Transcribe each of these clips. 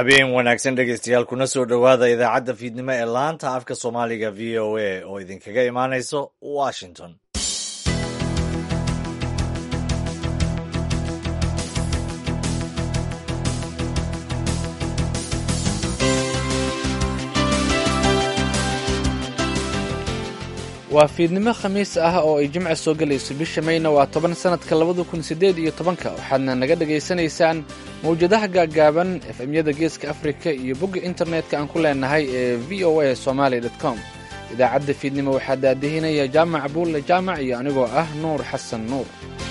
habeen wanaagsan dhegeystayaal kuna soo dhowaada idaacadda fiidnimo ee laanta afka soomaaliga v o a oo idinkaga imaanayso washington waa fiidnimo khamiis ah oo ay jimca soo gelayso bisha mayna waa toban sannadka labada kun siddeed iyo tobanka waxaadna naga dhegaysanaysaan mawjadaha gaaggaaban efemyada geeska afrika iyo bogga internetka aan ku leenahay ee v o a somaali com idaacadda fiidnimo waxaa daadihinaya jaamac buulle jaamac iyo anigoo ah nuur xasan nuur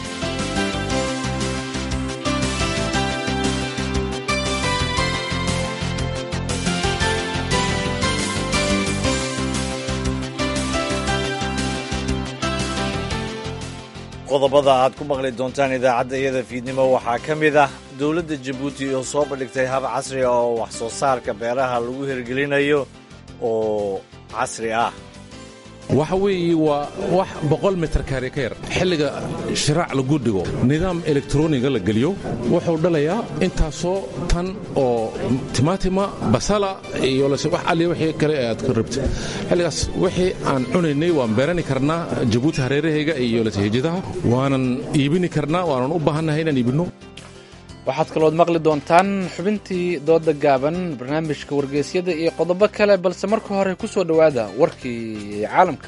qodobada aad ku maqli doontaan idaacadda iyada fiidnimo waxaa ka mid ah dowladda jabuuti oo soo bandhigtay hab casri ah oo wax soo saarka beeraha lagu hirgelinayo oo casri ah waxa weeye waa wax boqol mitir kaari ka yar xilliga shiraac lagu dhigo nidaam elektroniga la geliyo wuxuu dhalayaa intaasoo tan oo timaatima basala iyo wax alli wixii kale ee aad ka rabto xilligaas wixii aan cunaynay waan beerani karnaa jabuuti hareerahayga iyo lasahejadaha waanan iibini karnaa waanan u baahannahay inaan iibinno waxaad kalood maqli doontaan xubintii dooda gaaban barnaamijka wargeysyada iyo qodobo kale balse marka hore ku soo dhowaada warkii caalamka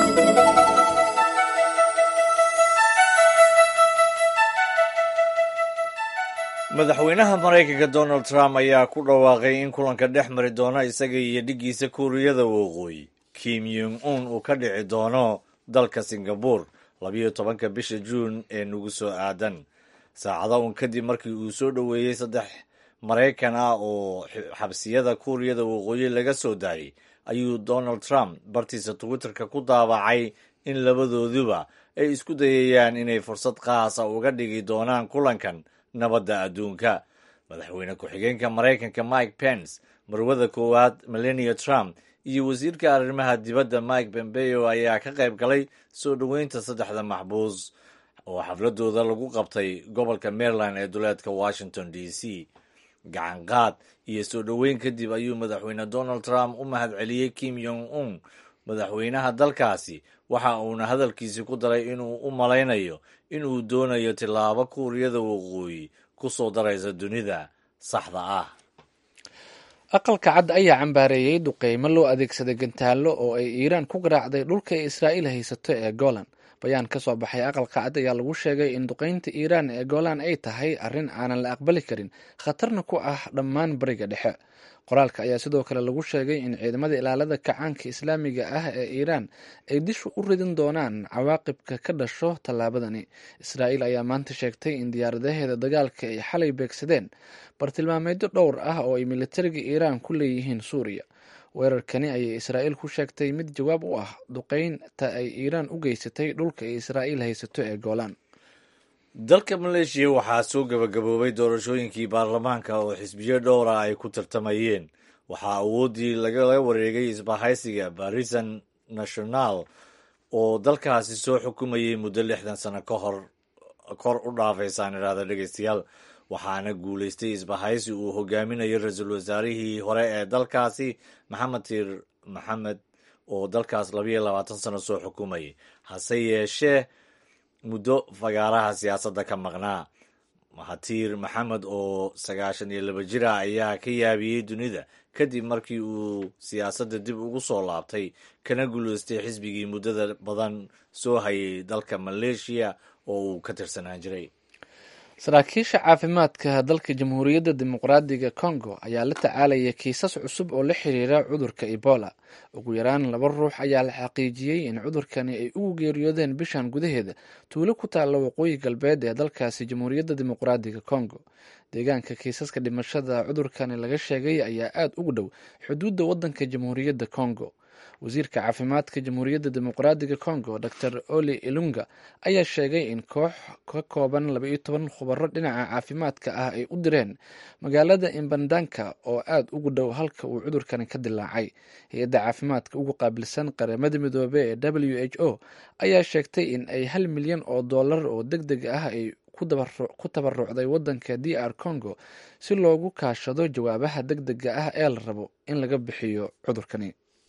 madaxweynaha maraykanka donald trump ayaa ku dhawaaqay in kulanka dhex mari doono isaga iyo dhiggiisa kuuriyada waqooyi kim yung un uu ka dhici doono dalka singabur labiyo tobanka bisha juun ee nagu soo aadan saacada un kadib markii uu soo dhoweeyey saddex maraykan ah oo xabsiyada kuuriyada waqooyi laga soo daayay ayuu donald trump bartiisa twitterka ku daabacay in labadooduba ay isku dayayaan inay fursad qaasa uga dhigi doonaan kulankan nabadda adduunka madaxweyne ku-xigeenka maraykanka mike pence marwada koowaad melania trump iyo wasiirka arrimaha dibadda mike pompeo ayaa ka qayb galay soo dhoweynta saddexda maxbuus oo xafladooda lagu qabtay gobolka maryland ee duleedka washington d c gacanqaad iyo soo dhoweyn kadib ayuu madaxweyne donald trump u mahadceliyey kim yong un madaxweynaha dalkaasi waxa uuna hadalkiisi ku daray inuu u malaynayo inuu doonayo tillaabo kuuriyada waqooyi ku soo daraysa dunida saxda ah aqalka cad ayaa cambaareeyey duqeymo loo adeegsaday gantaallo oo ay iiraan ku garaacday dhulka ay israa'iil haysato ee golan bayaan ka soo baxay aqalka cad ayaa lagu sheegay in duqeynta iiraan ee golan ay tahay arrin aanan la aqbali karin khatarna ku ah dhammaan bariga dhexe qoraalka ayaa sidoo kale lagu sheegay in ciidamada ilaalada kacaanka islaamiga ah ee iiraan ay dishu u ridin doonaan cawaaqibka ka dhasho tallaabadani israa'iil ayaa maanta sheegtay in diyaaradaheeda dagaalka ay xalay beegsadeen bartilmaameedyo dhowr ah oo ay militariga iiraan ku leeyihiin suuriya weerarkani ayay israa'iil ku sheegtay mid jawaab u ah duqeynta ay iiraan u geysatay dhulka ay israa'iil haysato ee goolaan dalka maleeshiya waxaa soo gabagaboobay doorashooyinkii baarlamaanka oo xisbiyo dhowra ay ku tartamayeen waxaa awooddii lagala wareegay isbahaysiga barisan national oo dalkaasi soo xukumayay muddo lixdan sano ka hor kor u dhaafaysaan idhaahda dhegeystayaal waxaana guulaystay isbahaysi uu hogaaminayo ra-iisul wasaarihii hore ee dalkaasi maxamed tiir maxamed oo dalkaas labayo labaatan sano soo xukumayay hase yeeshee muddo fagaaraha siyaasadda ka maqnaa mahatiir maxamed oo sagaashan iyo laba jir ah ayaa ka yaabiyey dunida kadib markii uu siyaasadda dib ugu soo laabtay kana guulaystay xisbigii muddada badan soo hayay dalka maleeshiya oo uu ka tirsanaan jiray saraakiisha caafimaadka dalka jamhuuriyadda dimuqraadiga congo ayaa la tacaalaya kiisas cusub oo la xiriira cudurka ebola ugu yaraan laba ruux ayaa la xaqiijiyey in cudurkani ay ugu geeriyoodeen bishan gudaheeda tuulo ku taalla waqooyi galbeed ee dalkaasi jamhuuriyadda dimuqraadiga congo deegaanka kiisaska dhimashada cudurkani laga sheegay ayaa aada ugu dhow xuduudda waddanka jamhuuriyadda congo wasiirka caafimaadka jamhuuriyadda dimuqraadiga congo dor oli ilunga ayaa sheegay in koox ka kooban labaiyo toban khubaro dhinaca caafimaadka ah ay u direen magaalada imbandanka oo aada ugu dhow halka uu cudurkani ka dilaacay hay-adda caafimaadka ugu qaabilsan qaramada midoobe ee w h o ayaa sheegtay in ay hal milyan oo dollar oo deg deg ah ay ku tabarucday waddanka d r congo si loogu kaashado jawaabaha deg dega ah ee la rabo in laga bixiyo cudurkani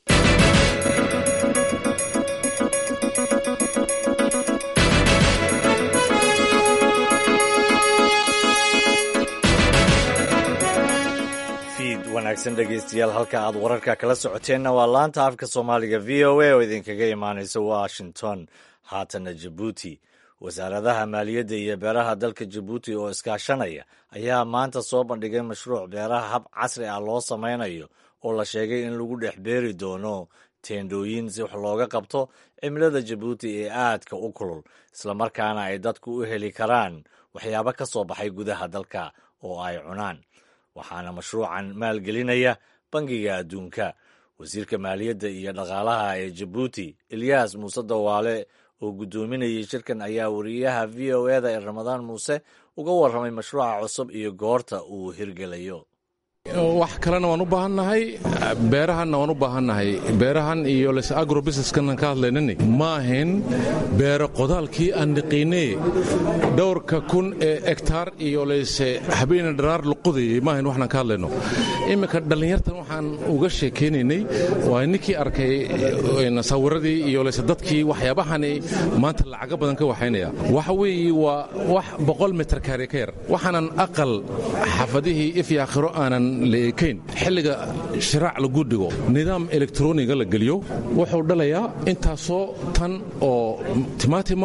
wanaagsan dhegeystayaal halka aad wararka kala socoteenna waa laanta afka soomaaliga v o a oo idinkaga imaanaysa washington haatana jabuuti wasaaradaha maaliyadda iyo beeraha dalka jabuuti oo iskaashanaya ayaa maanta soo bandhigay mashruuc beeraha hab casri ah loo samaynayo oo la sheegay in lagu dhex beeri doono teendhooyin si wax looga qabto cimilada jabuuti ee aadka u kulul islamarkaana ay dadku u heli karaan waxyaabo ka soo baxay gudaha dalka oo ay cunaan waxaana mashruucan maalgelinaya bangiga adduunka wasiirka maaliyadda iyo dhaqaalaha ee jabuuti eliyas muuse dawaale oo guddoominayay shirkan ayaa wariyaha v o eda ee ramadaan muuse uga warramay mashruuca cusub iyo goorta uu hirgelayo wax kalena waan u baahannahay beerahanna waan u baahannahay beerahan iyo les agrobusineskan ka hadlaynani ma ahayn beero qodaalkii aan niqiinee dhowrka kun ee egtaar iyo leyse habeena dharaar la qodayay ma ahayn waxnaan ka hadlayno imminka dhallinyartan waxaan uga sheekaynaynay waa ninkii arkay sawiradii iyo leyse dadkii waxyaabahani maanta lacaga badan ka waxaynaya waxa weeye waa wax boqol mitir kaari ka yar waxaanan aqal xaafadihii ifyo aakhiro aanan leekayn xilliga shiraac lagu dhigo nidaam elektroniga la geliyo wuxuu dhalayaa intaasoo tan oo timaatima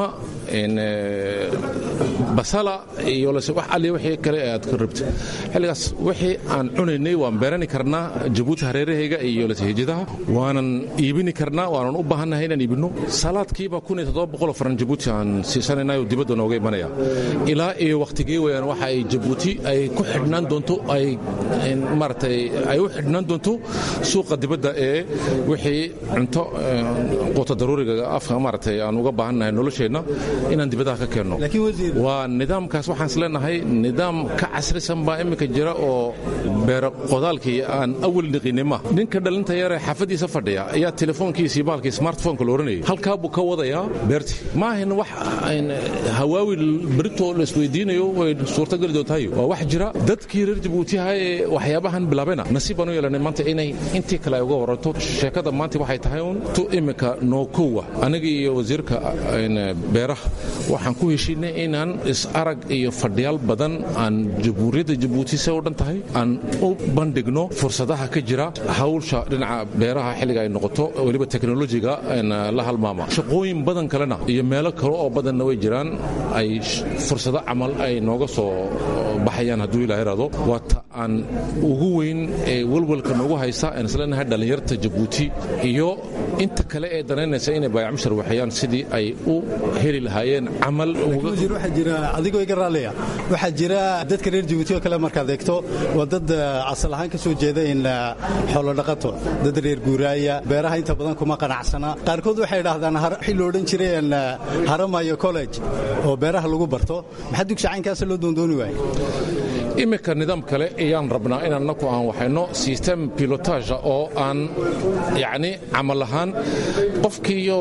basala iyo wax alli wixii kale aad ka rabto xilligaas wixii aan cunaynay waan beerani karnaa jabuuti hareerahayga iyo hijadaha waanan iibini karnaa waanan u baahannahay inaan iibinno salaadkiiba oo faran jabuuti aan siisanaynayo dibadda nooga imanaya ilaa iyo wakhtigii weyaan waxa ay jabuuti ay ku xidhnaan doonto ay maaragtay ay u xidhnaan doonto suuqa dibadda ee wixii cunto quuta daruuriga afka maaragtay aan uga baahannahay nolosheenna inaan dibadaha ka keenno waa nidaamkaas waxaan isleenahay nidaam ka casrisan baa iminka jira oo beero qodaalkii aan awal niqinay ma ninka dhalinta yaree xaafadiisa fadhiya ayaa telefoonkiisii baalkii smartphoneka la oranayay halkaa buu ka wadayaa beerti ma ahayn wax hawaawi berito la isweydiinayo way suurtageli doontahay waa wax jira dadkii reer jabuutiha ee waxyaabahan bilaabena nasiib baan u yeelanay maanta inay intii kale ay uga waranto sheekada maanta waxay tahay uun tu iminka nookowa aniga iyo wasiirka beeraha waxaan ku heshiinay inaan is-arag iyo fadhiyaal badan aan jamhuuriyadda jabuuti se u dhan tahay aan u bandhigno fursadaha ka jira hawlsha dhinaca beeraha xilliga ay noqoto weliba teknolojiga la halmaama shaqooyin badan kalena iyo meelo kale oo badanna way jiraan ay fursado camal ay nooga soo baxayaan hadduu ilaa iraado waa ta aan ugu weyn ee welwelka noogu haysa aan isleenahay dhallinyarta jabuuti iyo inta kale ee danaynaysa inay baayacmushar waxeeyaan sidii ay u heli lahaayeen camal adigoo iga raallaya waxaa jira dadka reer jabuuti oo kale markaad eegto waa dad asal ahaan ka soo jeeda in xoolodhaqato dad reer guuraaya beeraha inta badan kuma qanacsana qaarkood waxay idhaahdaan wixii lo odhan jiray haramayo college oo beeraha lagu barto maxaa dugsi caynkaasa loo doondooni waaya iminka nidaam kale ayaan rabnaa inaan naku aan waxayno system pilotage oo aan yacni camal ahaan qofkiiyo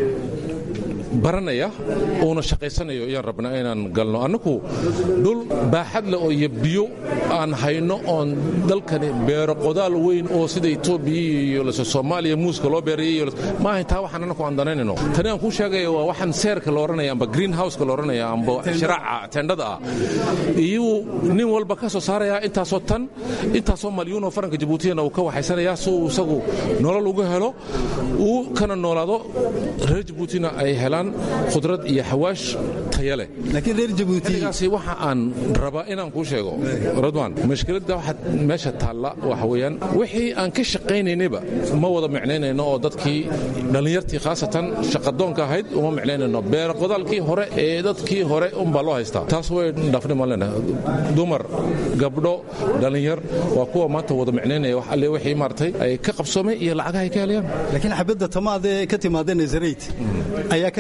baranaya uuna shaqaysanayo ayaan rabnaa inaan galno annagu dhul baaxad leh oo iyo biyo aan hayno oon dalkani beero qodaal weyn oo sida etoobiya iyo lase soomaaliya muuska loo beerayay ma ahayn taa waxaan annagu aan danaynayno tani aan kuu sheegaya waa waxaan seerka la odhanaya amba green houseka la odhanaya amba shiraaca tendhada ah iyuu nin walba ka soo saarayaa intaasoo tan intaasoo malyuun oo faranka jabuutiyana uu ka waxaysanayaa si uu isagu nolol uga helo uu kana noolaado reer jabuutina ay helaan khudrad iyo xawaash taya leh laakiin reer jabuutigaasi waxa aan rabaa inaan kuu sheego radwan mashkiladda waxaad meesha taalla waxa weeyaan wixii aan ka shaqaynaynayba ma wada micnaynayno oo dadkii dhallinyartii khaasatan shaqadoonka ahayd uma micnaynayno beer qodaalkii hore ee dadkii hore unbaa loo haystaa taas way dhaafnimaan leenahay dumar gabdho dhallinyar waa kuwa maanta wada micnaynaya wax alle wixii maartay ay ka qabsoomay iyo lacagaha ay ka helayaan laakiin xabadda tamaadee ka timaada nazarayt ayaa ka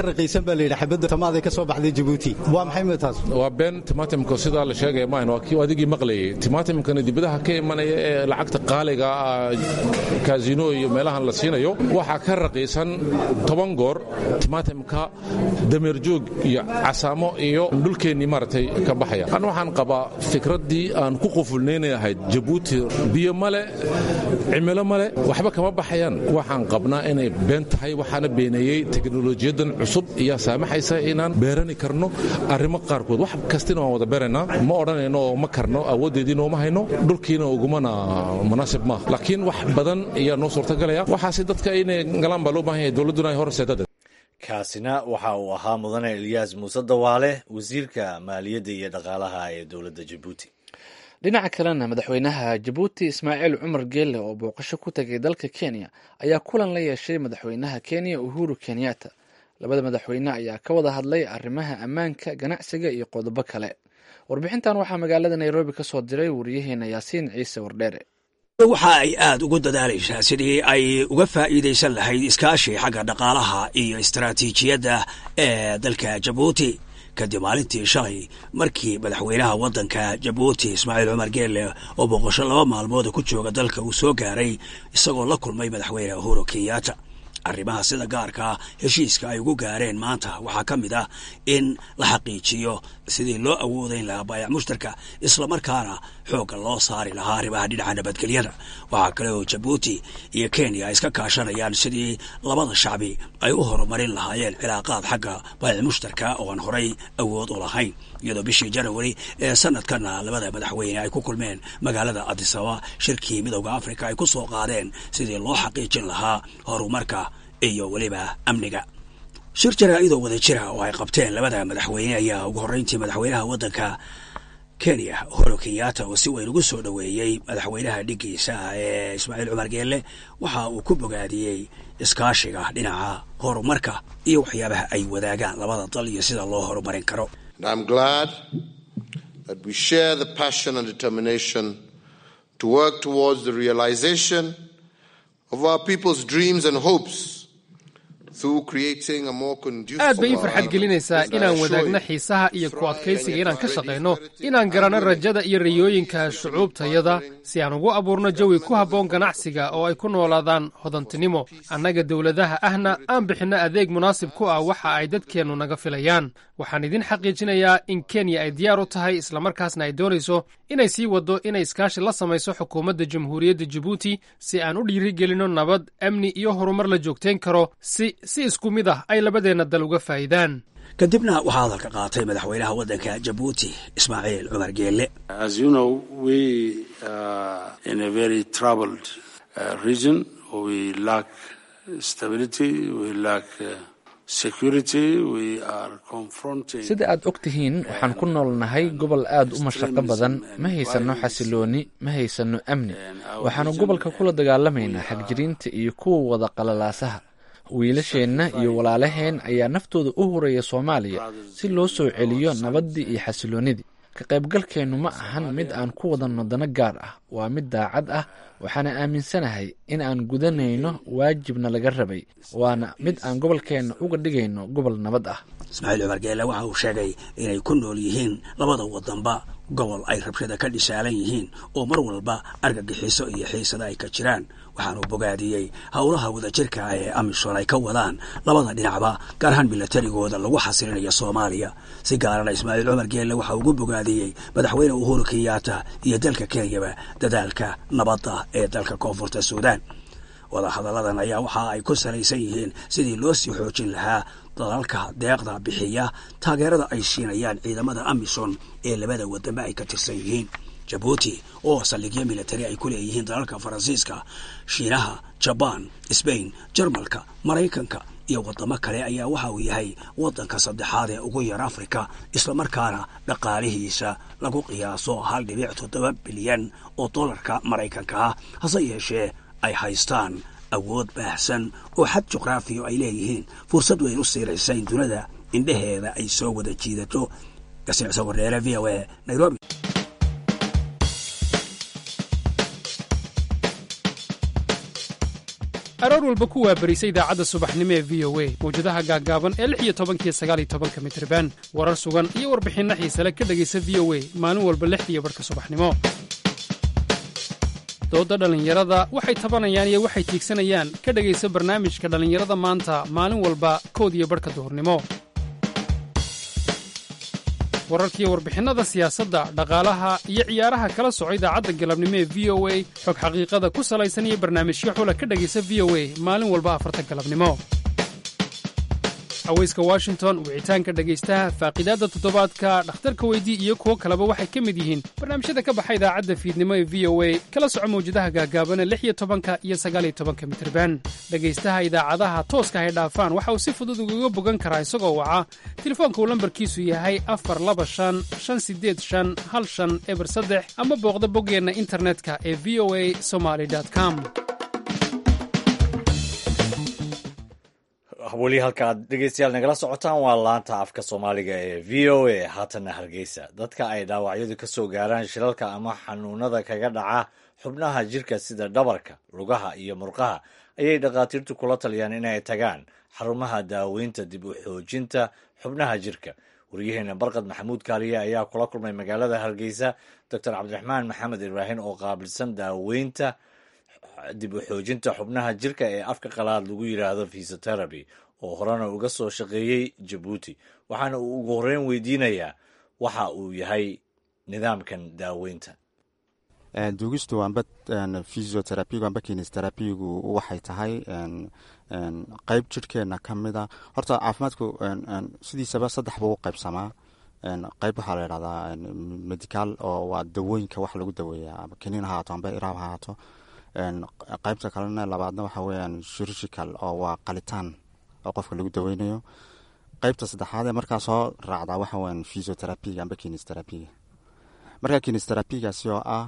raqiisan baa layidhi xabadda tamaaday ka soo baxday jabuuti waa maxay mid taas waa been timaatimka sidaa la sheegaya maahan waa kii adigii maqlayay timaatimkana dibadaha ka imanaya ee lacagta qaaliga ah kaasino iyo meelahan la siinayo waxaa ka raqiisan toban goor timaatimka dameerjoog iyo casaamo iyo dhulkeennii maaragtay ka baxaya an waxaan qabaa fikraddii aan ku qufulnaynay ahayd jabuuti biyo male cimilo male waxba kama baxayaan waxaan qabnaa inay been tahay waxaana beeneeyey teknolojiyadan cusub iyaa saamaxaysa inaan beerani karno arrimo qaarkood wax kastina waan wada beeraynaa ma odhanayno oo ma karno awooddeediina uma hayno dhulkiina ugumana munaasib maaha laakiin wax badan ayaa noo suurtagalaya waxaase dadka inay galaan baa loo baahan yahay dowladduna ay horseedada kaasina waxa uu ahaa mudane elyaas muuse dawaale wasiirka maaliyadda iyo dhaqaalaha ee dowladda jabuuti dhinaca kalena madaxweynaha jabuuti ismaaciil cumar geelle oo booqasho ku tegay dalka kenya ayaa kulan la yeeshay madaxweynaha kenya uhuru kenyatta labada madaxweyne ayaa ka wada hadlay arrimaha ammaanka ganacsiga iyo qodobo kale warbixintan waxaa magaalada nairobi ka soo diray wariyaheena yaasiin ciise wardheere waxa ay aad ugu dadaalaysaa sidii ay uga faa'iidaysan lahayd iskaashi xagga dhaqaalaha iyo istaraatiijiyadda ee dalka jabuuti kadib maalintii shalay markii madaxweynaha waddanka jabuuti ismaaciil cumar geelle oo boqosho laba maalmooda ku jooga dalka uu soo gaaray isagoo la kulmay madaxweyne uhuru kenyatta arrimaha sida gaarkaa heshiiska ay ugu gaareen maanta waxaa ka mid ah in la xaqiijiyo sidii loo awoodayn lahaa baayac mushtarka islamarkaana xoogga loo saari lahaa arrimaha dhinaca nabadgelyada waxaa kale oo jabuuti iyo kenya ay iska kaashanayaan sidii labada shacbi ay u horumarin lahaayeen cilaaqaad xagga baayac mushtarka oo aan horay awood u lahayn iyadoo bishii janawari ee sanadkana labada madaxweyne ay ku kulmeen magaalada adisaba shirkii midowda afrika ay ku soo qaadeen sidii loo xaqiijin lahaa horumarka iyo weliba amniga shir jaraa-idoo wada jira oo ay qabteen labada madaxweyne ayaa ugu horreyntii madaxweynaha waddanka kenya uhuru kenyatta oo si weyn ugu soo dhoweeyey madaxweynaha dhigiisa ee ismaaciil cumar geelle waxa uu ku bogaadiyey iskaashiga dhinaca horumarka iyo waxyaabaha ay wadaagaan labada dal iyo sida loo horumarin karo And I'm glad that we share the passion and determination to work towards the realization of our people's dreams and hopes through creating a more conducive aad bay ii farxad gelinaysaa inaan wadaagno xiisaha iyo ku adkaysiga inaan ka shaqayno inaan garanno rajada iyo riyooyinka shucuubtayada si aan ugu abuurno jawi ku habboon ganacsiga oo ay ku noolaadaan hodantinimo annaga dowladaha ahna aan bixinno adeeg munaasib ku ah waxa ay dadkeennu naga filayaan waxaan idin xaqiijinayaa in kenya ay diyaar u tahay islamarkaasna ay doonayso inay sii waddo inay iskaashi la samayso xukuumadda jamhuuriyadda jabuuti si aan u dhiirigelinno nabad amni iyo horumar la joogtayn karo si si isku mid ah ay labadeenna dal uga faa'idaan kadibna waxaa hadalka qaatay madaxweynaha waddanka jabuuti ismaaciil cumar geelle sida aad og tihiin waxaan ku noolnahay gobol aad u mashaqo badan ma haysanno xasilooni ma haysanno amni waxaanu gobolka kula dagaalamaynaa xagjiriinta iyo kuwa wada qalalaasaha wiilasheenna iyo walaalaheen ayaa naftooda u huraya soomaaliya si loo soo celiyo nabaddii iyo xasiloonnidii ka qaybgalkeennu ma ahan mid aan ku wadanno dano gaar ah waa mid daacad ah waxaana aaminsanahay in aan gudanayno waajibna laga rabay waana mid aan gobolkeenna uga dhigayno gobol nabad ah ismaaciil cumar geelle waxa uu sheegay inay ku nool yihiin labada wadanba gobol ay rabshada ka dhisaalan yihiin oo mar walba argagixiso iyo xiisada ay ka jiraan waxaanuu bogaadiyey howlaha wadajirka ee amisom ay ka wadaan labada dhinacba gaar ahaan milatarigooda lagu xasilinayo soomaaliya si gaarana ismaaciil cumar geelle waxa ugu bogaadiyey madaxweyne uhuru kenyatta iyo dalka kenyaba dadaalka nabadda ee dalka koonfurta suudaan wadahadalladan ayaa waxa ay ku salaysan yihiin sidii loo sii xoojin lahaa dalalka deeqda bixiya taageerada ay siinayaan ciidamada amisom ee labada wadanba ay ka tirsan yihiin jabuuti oo saldhigyo militari ay ku leeyihiin dalalka faransiiska shiinaha jabaan sbain jarmalka maraykanka iyo wadamo kale ayaa waxa uu yahay wadanka saddexaad ee ugu yar afrika islamarkaana dhaqaalihiisa lagu qiyaaso hal dhibic toddoba bilyan oo dollarka maraykanka ah hase yeeshee ay haystaan awood baahsan oo xad juqraafiya ay leeyihiin fursad weyn u siinaysa in dunida indhaheeda ay soo wada jiidato gasiicso wareere v o a nairobi aroor walba ku waabarisa idaacadda subaxnimo ee v o a mawjadaha gaaggaaban ee lix iyo tobankiyo sagaal iyo tobanka mitriban warar sugan iyo warbixinno xiisale ka dhegaysa v o a maalin walba lixdiiyo barhka subaxnimo doodda dhallinyarada waxay tabanayaan iyo waxay tiigsanayaan ka dhegaysa barnaamijka dhallinyarada maanta maalin walba kood iyo barhka duhurnimo wararkiiyo warbixinnada siyaasadda dhaqaalaha iyo ciyaaraha kala soco idaacadda galabnimo ee v o a xog xaqiiqada ku salaysan iyo barnaamijyo xula ka dhegaysa v o a maalin walba afarta galabnimo haweyska washington wicitaanka dhegaystaha faaqiidaadda toddobaadka dhakhtarka weydii iyo kuwo kaleba waxay ka mid yihiin barnaamijyada ka baxa idaacadda fiidnimo ee v o a kala soco mawjadaha gaagaabana lix iyo tobanka iyo sagaaliyo tobanka mitriban dhegaystaha idaacadaha tooska hay dhaafaan waxa uu si fudud ugaga bogan karaa isagoo waca telefoonka uu lambarkiisu yahay afar laba shan shan sideed shan hal shan eber saddex ama booqda boggeenna internetka ee v o a somaly com weli halka aad dhegeystayaal nagala socotaan waa laanta afka soomaaliga ee v o a haatanna hargeysa dadka ay dhaawacyadu ka soo gaaraan shilalka ama xanuunada kaga dhaca xubnaha jirka sida dhabarka lugaha iyo murqaha ayay dhakhaatiirtu kula taliyaan inay tagaan xarumaha daaweynta dib u xoojinta xubnaha jirka waryaheena barkad maxamuud kaaliye ayaa kula kulmay magaalada hargeysa doctor cabdiraxmaan maxamed ibraahim oo qaabilsan daaweynta dib u xoojinta xubnaha jirka ee afka qalaad lagu yidhaahdo fisoteraby oo horena uga soo shaqeeyey jabuuti waxaana uu ugu horreyn weydiinayaa waxa uu yahay nidaamkan daaweynta duugistu amba physioterapigu amba kinesterapigu waxay tahay qeyb jirhkeena ka mida horta caafimaadku sidiisaba saddex buu u qaybsamaa qeyb waxaa la yidhahdaa medical oo waa dawooyinka wax lagu daweeya amba kaniin ha haato amba iraab ha haato qeybta kalena labaadna waxaa weyaan shirishikal oo waa qalitaan oo qofka lagu daweynayo qeybta saddexaad ee markaa soo raacdaa waxa weyan physioterapiga amba kinesterapiga markaa kinesterapigaasi oo ah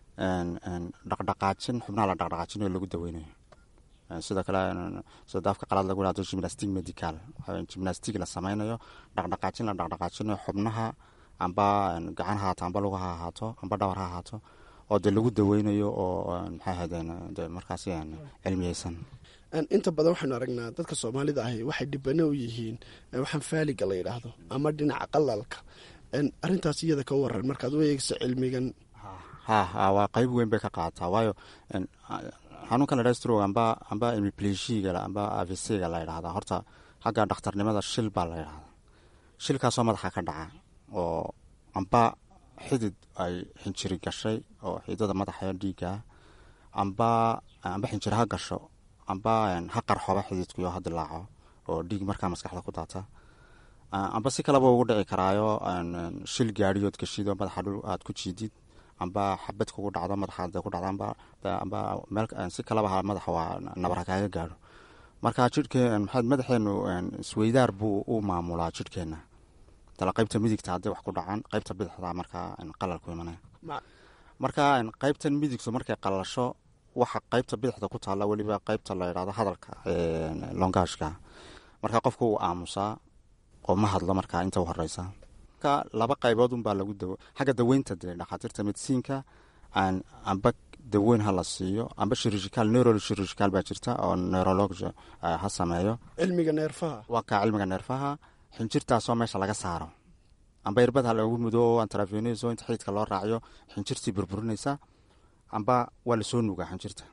dhaqdhaqaajin xubnaha la dhaqdhaqaajinayo lagu daweynayo sidoo kale sida daafka qalaad lagu hahdo gimnastic medical gimnastic la sameynayo dhaqdhaqaajin la dhaqdhaqaajinayo xubnaha amba gacan ha haato amba luga ha ahaato amba dhawar ha ahaato oo dee lagu daweynayo oo maxay ahaydeen de markaasi cilmiyeysan inta badan waxaynu aragnaa dadka soomaalida ahi waxay dhibano u yihiin waxaan faaliga la yidhaahdo ama dhinaca qalalka arintaas iyada ka waran markaad u eegso cilmigan ha ha waa qeyb weyn bay ka qaadataa waayo xanuunkan la dhastro amba amba imiplegiga amba avcga la yidhahda horta xagga dhakhtarnimada shil baa la yidhahda shilkaasoo madaxa ka dhaca oo amba xidid ay xinjiri gashay oo xididada madaxa dhiigaa amba amba xinjiri ha gasho amba ha qarxoba xididkuyo ha dilaaco oo dhiig markaa maskaxda ku daata amba si kaleba ugu dhici karaayo shil gaadhiyood gashido madaxa dhul aad ku jiidid amba xabad kugu dhacdo madaxa ku dhacdo amba meel si kaleba madaxa waa nabara kaaga gaadho marka jidhke maxaad madaxeenu isweydaar buu u maamulaa jidhkeena tala qeybta midigta hadday wax ku dhacaan qeybta bidixda markaa qalalku imanaya marka qeybtan midigtu markay qalasho waxa qeybta bidixda ku taalla weliba qeybta la yidhahdo hadalka longaashka marka qofku uu aamusaa oo ma hadlo markaa inta u horeysa marka laba qaybood unbaa lagu dawo xagga daweynta dee dhakhaatiirta medisiinka amba daweyn ha la siiyo amba shirishikaal neurol shirishikaal baa jirta oo neurology ha sameeyo cilmiga neerfaha waa kaa cilmiga neerfaha xinjirtaasoo meesha laga saaro amba irbad ha lagu mudo antraveneso inta xiidka loo raaciyo xinjirtii burburinaysa amba waa lasoo nugaa xinjirta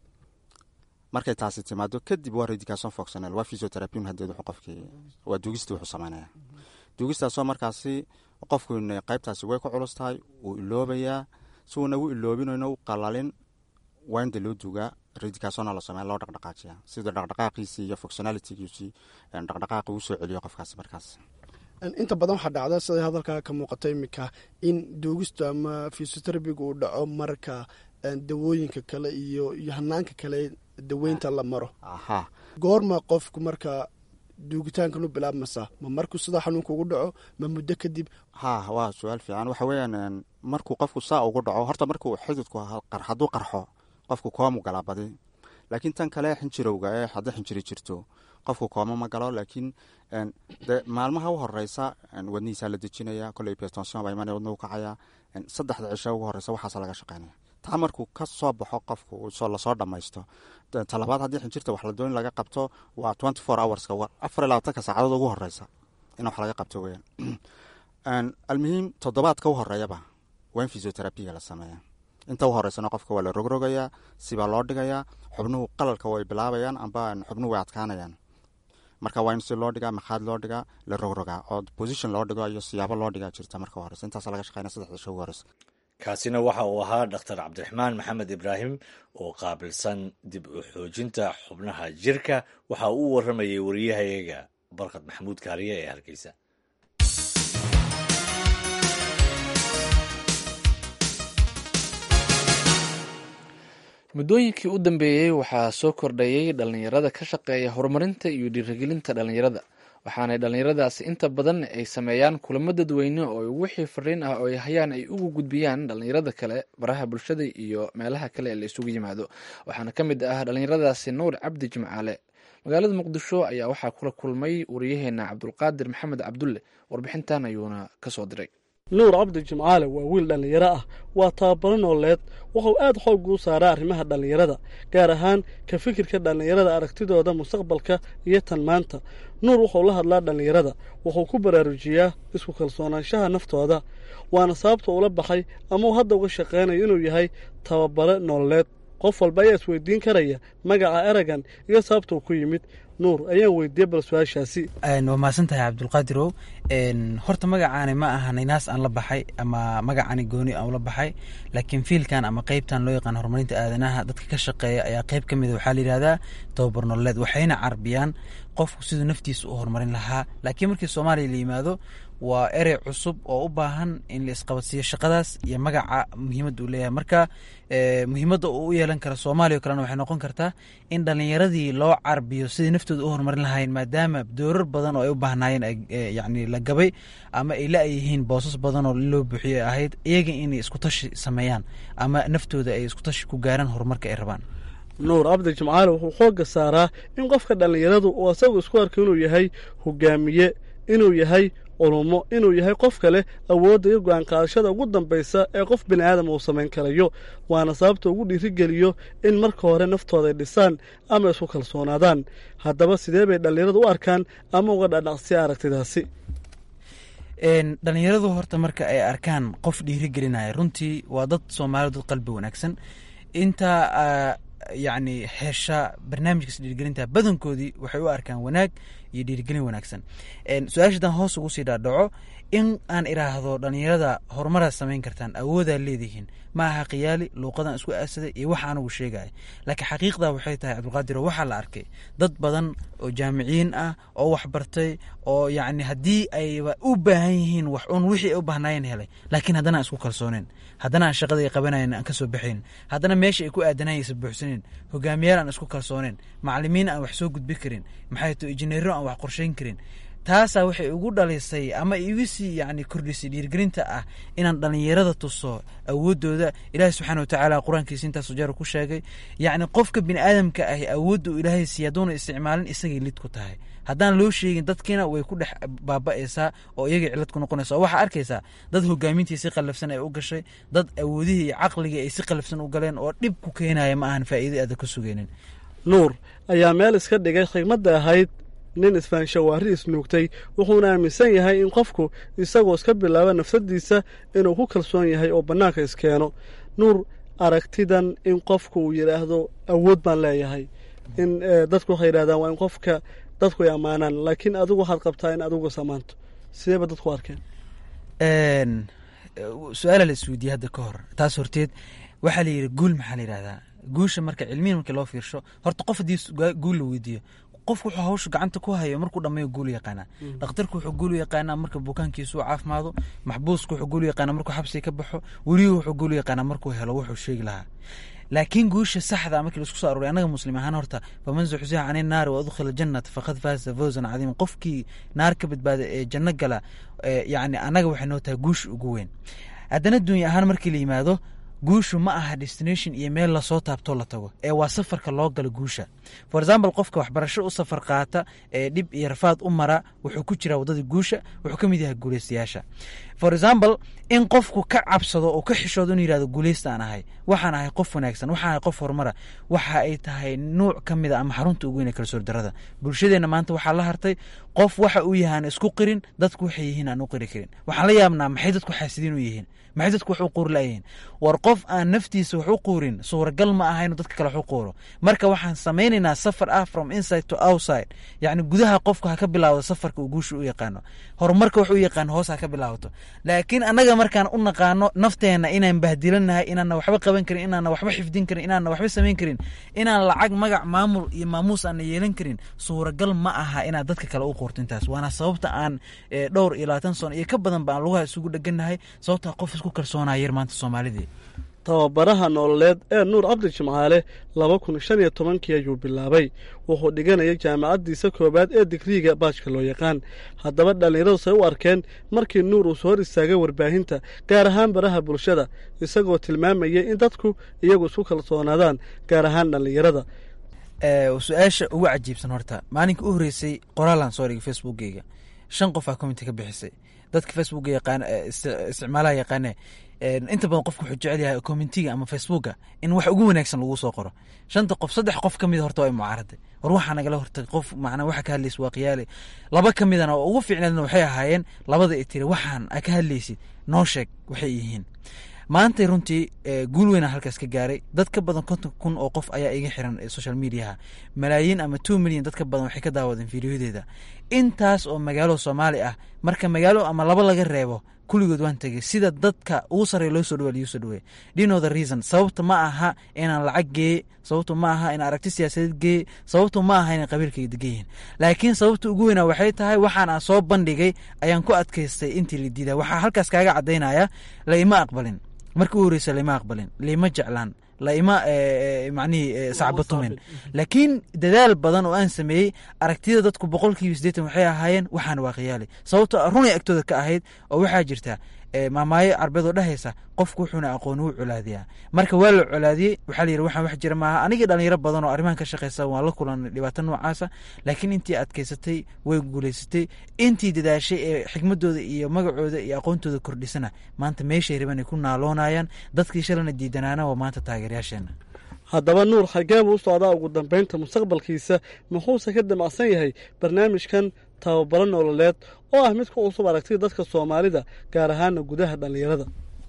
markay taasi timaado kadib waa redicason foxonel waa physiotherapin hadeed wuxuu qofkii waa duugista wuxuu sameynaya duugistaasoo markaasi qofku qeybtaasi way ku culus tahay wuu iloobayaa si uuna u iloobinayno u qalalin waa inda loo duugaa redicasona la sameya loo dhaqdhaqaajiya sida dhaqdhaqaaqiisii iyo fonctionalitygiisii dhaqdhaqaaqi uu soo celiyo qofkaasi markaas inta badan waxaa dhacda siday hadalkaa ka muuqata iminka in duugistu ama fysioterabiga uu dhaco marka dawooyinka kale iyo iyo hanaanka kale daweynta la maro aha goorma qofku marka duugitaankan u bilaabmasa ma markuu sidaa xanuunka ugu dhaco ma muddo kadib ha waa su-aal fiican waxa weeyaan markuu qofku saa ugu dhaco horta markuu xididku hadduu qarxo qofku koomu galaa badi laakiin tan kale xinjirowga ee hadday xinjiri jirto qofku kooma ma galo laakiin de maalmaha u horeysa wadnihiisaa la dejinaya koley petension baa imanaya wadna u kacaya saddexda cisho ugu horeysa waxaasa laga shaqeynaya taa markuu ka soo baxo qofku lasoo dhammaysto talabaad haddii xinjirta wax la dooni laga qabto waa twenty four hourska afar iyo labaatanka saacadood ugu horeysa in wax laga qabto weyaan almuhiim toddobaadka u horeeyaba waa in physioterabiga la sameeya inta u horeysana qofka waa la rogrogayaa sibaa loo dhigayaa xubnuhu qalalka way bilaabayaan amba xubnuhu way adkaanayaan marka waa in si loo dhigaa makhaad loo dhigaa la rogrogaa oo position loo dhigo iyo siyaabo loo dhigaa jirta marka horeysa intaas laga shaqeynaya saddexda sho ugu horeysa kaasina waxa uu ahaa dhakhtar cabdiraxmaan maxamed ibraahim oo qaabilsan dib u xoojinta xubnaha jirka waxa uu u waramayay wariyahayaga barkad maxamuud kaariye ee hargeysa muddooyinkii u dambeeyey waxaa soo kordhayay dhallinyarada ka shaqeeya horumarinta iyo dhiirigelinta dhallinyarada waxaanay dhallinyaradaasi inta badan ay sameeyaan kulamo dadweyne oo wixii fariin ah oo ay hayaan ay ugu gudbiyaan dhallinyarada kale baraha bulshada iyo meelaha kale ee la isugu yimaado waxaana ka mid ah dhallinyaradaasi nuur cabdi jimcaale magaalada muqdisho ayaa waxaa kula kulmay wariyaheena cabdulqaadir maxamed cabdulle warbixintan ayuuna kasoo diray nuur cabdi jimcaale waa wiil dhallinyaro ah waa tababaro nooleed wuxuu aad xoog u saaraa arrimaha dhallinyarada gaar ahaan ka fikirka dhallinyarada aragtidooda mustaqbalka iyo tan maanta nuur wuxuu la hadlaa dhallinyarada wuxuu ku baraarujiyaa isku kalsoonaanshaha naftooda waana sababta ula baxay ama uu hadda uga shaqaynayo inuu yahay tababare nooleed qof walba ayaa isweydiin karaya magaca eragan iyo sababta uu ku yimid nuur ayaan weydiiyey bal su-aashaasi waa mahadsan tahay cabdulqaadirow horta magacaani ma aha ninaas aan la baxay ama magacaani gooni aan ula baxay laakiin fiilkan ama qeybtan loo yaqaan horumarinta aadanaha dadka ka shaqeeya ayaa qeyb ka mida waxaa la yidhahdaa tababar nololeed waxayna carbiyaan qofku siduu naftiisa u horumarin lahaa laakiin markii soomaaliya la yimaado waa erey cusub oo u baahan in la isqabadsiiyo shaqadaas iyo magaca muhiimadda uu leeyahay marka muhiimadda uu u yeelan kara soomaaliya o kalena waxay noqon kartaa in dhallinyaradii loo carbiyo sidai naftooda u horumarin lahayn maadaama doorar badan oo ay u baahnaayeen yani la gabay ama ay la-yihiin boosas badan oo loo buuxiyo ahayd iyaga inay isku tashi sameeyaan ama naftooda ay isku tashi ku gaaraan horumarka ay rabaan nuur cabdi jimcaale wuxuu xoogga saaraa in qofka dhallinyaradu uu asagu isku arko inuu yahay hogaamiye inuu yahay culumo inuu yahay qof kale awoodda iyo go-aan qaadashada ugu dambaysa ee qof bini aadam uu samayn karayo waana sababta ugu dhiirigeliyo in marka hore naftooda ay dhisaan ama isku kalsoonaadaan haddaba sidee bay dhallinyaradu u arkaan ama uga dhadhaqsiya aragtidaasi dhallinyaradu horta marka ay arkaan qof dhiirigelinaya runtii waa dad soomaaliya dad qalbi wanaagsan inta yacni hesha barnaamijkaas dhiirigelinta badankoodii waxay u arkaan wanaag iyo dhiirigelin wanaagsan su-aasha haddaan hoos ugu sii dhaadhaco in aan iraahdo dhallinyarada horumaraad samayn kartaan awoodaa leedihiin ma aha khiyaali luuqadan isku aasaday iyo waxa anugu sheegaya laakiin xaqiiqda waxay tahay cabdulqaadir waxaa la arkay dad badan oo jaamiciyiin ah oo waxbartay oo yacni haddii ayba u baahan yihiin wax un wixii ay u baahnaayeen helay laakiin haddana aan isku kalsooneen haddana aan shaqada ay qabanayn aan ka soo baxayn haddana meesha ay ku aadanayn aysa buuxsanin hogaamiyaal aan isku kalsooneen macalimiin aan wax soo gudbi karin maxay to injineero aan wax qorshayn karin taasaa waxay ugu dhalisay ama igu sii yani kordhisay dhiirgelinta ah inaan dhallinyarada tuso awoodooda ilaahay subxaana watacaala qur-aankiisa intaas jeer ku sheegay yacni qofka bini aadamka ahi awoodda uu ilaahay siiya hadduuna isticmaalin isagay lid ku tahay haddaan loo sheegin dadkiina way ku dhex baaba'aysaa oo iyagay cilad ku noqonaysa oo waxaa arkaysaa dad hogaamintii si qallafsan ay u gashay dad awoodihii iyo caqligii ay si qallafsan u galeen oo dhib ku keenaya ma ahan faa'iido aada ka sugeynin nuur ayaa meel iska dhigay khigmadda ahayd nin isfaanshawaari isnuugtay wuxuuna aaminsan yahay in qofku isagoo iska bilaaba nafsadiisa inuu ku kalsoon yahay oo bannaanka iskeeno nuur aragtidan in qofku uu yidhaahdo awood baan leeyahay in dadku waxay yidhahdaan waa in qofka dadku ay ammaanaan laakiin adigu waxaad qabtaa in adigu samaanto sideeba dadku arkeen su-aala la isweydiiyey hadda ka hor taas horteed waxaa la yidhi guul maxaa la yidhahdaa guusha marka cilmiyan markii loo fiirsho horta qof haddii guul la weydiiyo qofku wuxuu hawsha gacanta ku hayo markuu dhammeeyo guul yaqaanaa dhakhtarku wuxuu guul yaqaanaa marka bukaankiisu caafimaado maxbuusku wuxuu guul yaqaanaa markuu xabsiga ka baxo weligu wuxuu guul yaqaanaa markuu helo wuxuu sheegi lahaa laakiin guusha saxda markii laisku soo aroray annaga muslim ahaan horta faman zuxziha cani naari wa udkhila jannata faqad faasa fawzan cadiima qofkii naar ka badbaada ee janno gala yacni annaga waxay noo tahay guusha ugu weyn haddana dunya ahaan markii la yimaado guushu ma aha destination iyo meel lasoo taabtoo la tago ee waa safarka loo galo guusha for example qofka waxbarasho u safar qaata ee dhib iyo rafaad u mara wuxuu ku jiraa waddada guusha wuxuu ka mid yahay guulaystayaasha for example in qofku ka cabsado oo ka xishoodo inuu yihahdo guulaystaan ahay waxaan ahay qof wanaagsan waxaan ahay qof horumara waxa ay tahay nuuc ka mid a ama xarunta ugu weyn ee kalsoor darada bulshadeenna maanta waxaa la hartay qof waxa uu yahay aan isku qirin dadku waxay yihiin aan u qiri karin waxaan la yaabnaa maxay dadku xaasidiin u yihiin maxay dadku wax u quuri layihiin war qof aan naftiisa wax u quurin suuragal ma aha inuu dadka kale wax u quuro marka waxaan samaynaynaa safar ah from inside to outside yacni gudaha qofku ha ka bilaawdo safarka uu guusha u yaqaano horumarka wax u yaqaano hoos ha ka bilaawato laakiin annaga markaan u naqaano nafteenna inaan bahdilanahay inaana waxba qaban karin inaana waxba xifdin karin inaana waxba samayn karin inaan lacag magac maamul iyo maamuus aana yeelan karin suuragal ma aha inaad dadka kale u quurto intaas waana sababta aan dhowr iyo labaatan sano iyo ka badan ba aan lugaha isugu dheganahay sababtaa qof isku kalsoonaya yar maanta soomaalidii tababaraha nololeed ee nuur cabdi jimcaale laba kun shan iyo tobankii ayuu bilaabay wuxuu dhiganayay jaamacaddiisa koowaad ee digriiga baajka loo yaqaan haddaba dhallinyaradu say u arkeen markii nuur uu soo hor istaagay warbaahinta gaar ahaan baraha bulshada isagoo tilmaamayay in dadku iyagu isku kalsoonaadaan gaar ahaan dhallinyarada su-aasha ugu cajiibsan horta maalinka u horreysay qoraalan soo dhigay facebookgeyga shan qof aa commenti ka bixisay dadka facebook yaqaan isticmaalaha yaqaane inta badan qofku wuxuu jecel yahay commentiga ama facebooka in wax ugu wanaagsan lagu soo qoro shanta qof saddex qof ka mid horta waa mucaaraday war waxaa nagala hortagay qof macnaa waxa ka hadlaysa waa qiyaale laba ka midana oo ugu fiicneedna waxay ahaayeen labada i tiri waxaan a ka hadlaysid noo sheeg waxay yihiin maantay runtii guul weyna halkaas ka gaaray dad ka badan konton kun oo qof ayaa iga xiran social mediaha malaayiin ama two milyan dad ka badan waxay ka daawadeen fiidiyodeeda intaas oo magaalo soomaali ah marka magaalo ama laba laga reebo kulligood waan tegay sida dadka ugu sarreya loo soo dhawa liu soo dhaweey dino the reason sababta ma aha inaan lacag geeye sababta ma aha inaan aragti siyaasadeed geeye sababta ma aha inay qabiilkayga degan yihiin laakiin sababta ugu weynaa waxay tahay waxaan aan soo bandhigay ayaan ku adkaystay intii la diidaa waxaa halkaas kaaga caddaynaya la ima aqbalin markii u horeysa laima aqbalin laima jeclaan laima macnihii sacbatumin laakiin dadaal badan oo aan sameeyey aragtiyada dadku boqolkiiba siddeetan waxay ahaayeen waxaan waa khiyaali sababtoo runay agtooda ka ahayd oo waxaa jirta maamaayo carbeed oo dhehaysa qofku wuxuuna aqoon wuu colaadiyaa marka waa la colaadiyey waxaa la yidhi waxaan wax jira maaha anigii dhalinyaro badan oo arrimahan ka shaqaysa waan la kulanay dhibaato noocaasa laakiin intii adkaysatay way guulaysatay intii dadaashay ee xikmadooda iyo magacooda iyo aqoontooda kordhisana maanta meeshay raban ay ku naaloonayaan dadkii shalana diidanaana waa maanta taageerayaasheena haddaba nuur xagee buu u socdaa ugu dambaynta mustaqbalkiisa muxuuse ka damacsan yahay barnaamijkan tababaro nololeed oo ah mid ku cusub aragtida dadka soomaalida gaar ahaana gudaha dhallinyarada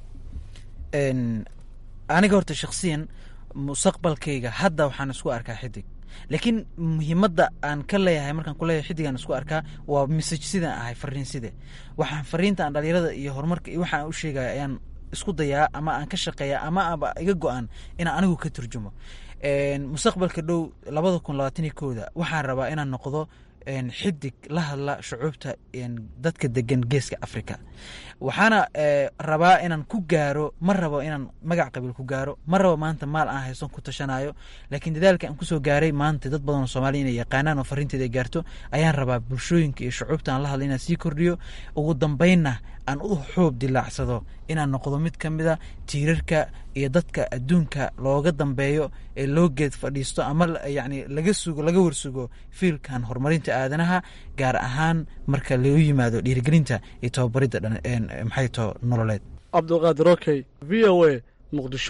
aniga horta shakhsiyan mustaqbalkayga hadda waxaan isku arkaa xidig laakiin muhiimadda aan ka leeyahay markaan ku leeyahay xidigaan isku arkaa waa message sidaan ahay fariin side waxaan fariinta aan dhalinyarada iyo horumarka iyo waxaan u sheegaya ayaan isku dayaa ama aan ka shaqeeya ama aba iga go-an inaan anigu ka turjumo mustaqbalka dhow labada kun labaatan iyo kooda waxaan rabaa inaan noqdo xidig la hadla shucuubta dadka degan geeska africa waxaana rabaa inaan ku gaaro ma rabo inaan magac qabiil ku gaaro ma rabo maanta maal aan hayson ku tashanayo laakiin dadaalka aan kusoo gaaray maanta dad badan oo soomaaliya inay yaqaanaan oo fariinteeda ay gaarto ayaan rabaa bulshooyinka iyo shucuubta aan la hadla inaan sii kordhiyo ugu dambeynna aan u xoob dilaacsado inaan noqdo mid ka mid a tiirarka iyo dadka adduunka looga dambeeyo ee loo geed fadhiisto ama yacni laga sugo laga warsugo fiilkan horumarinta aadanaha gaar ahaan marka lagu yimaado dhiirigelinta iyo tababaridda maxay too nololeed cabdulqaadir okey v o a muqdisho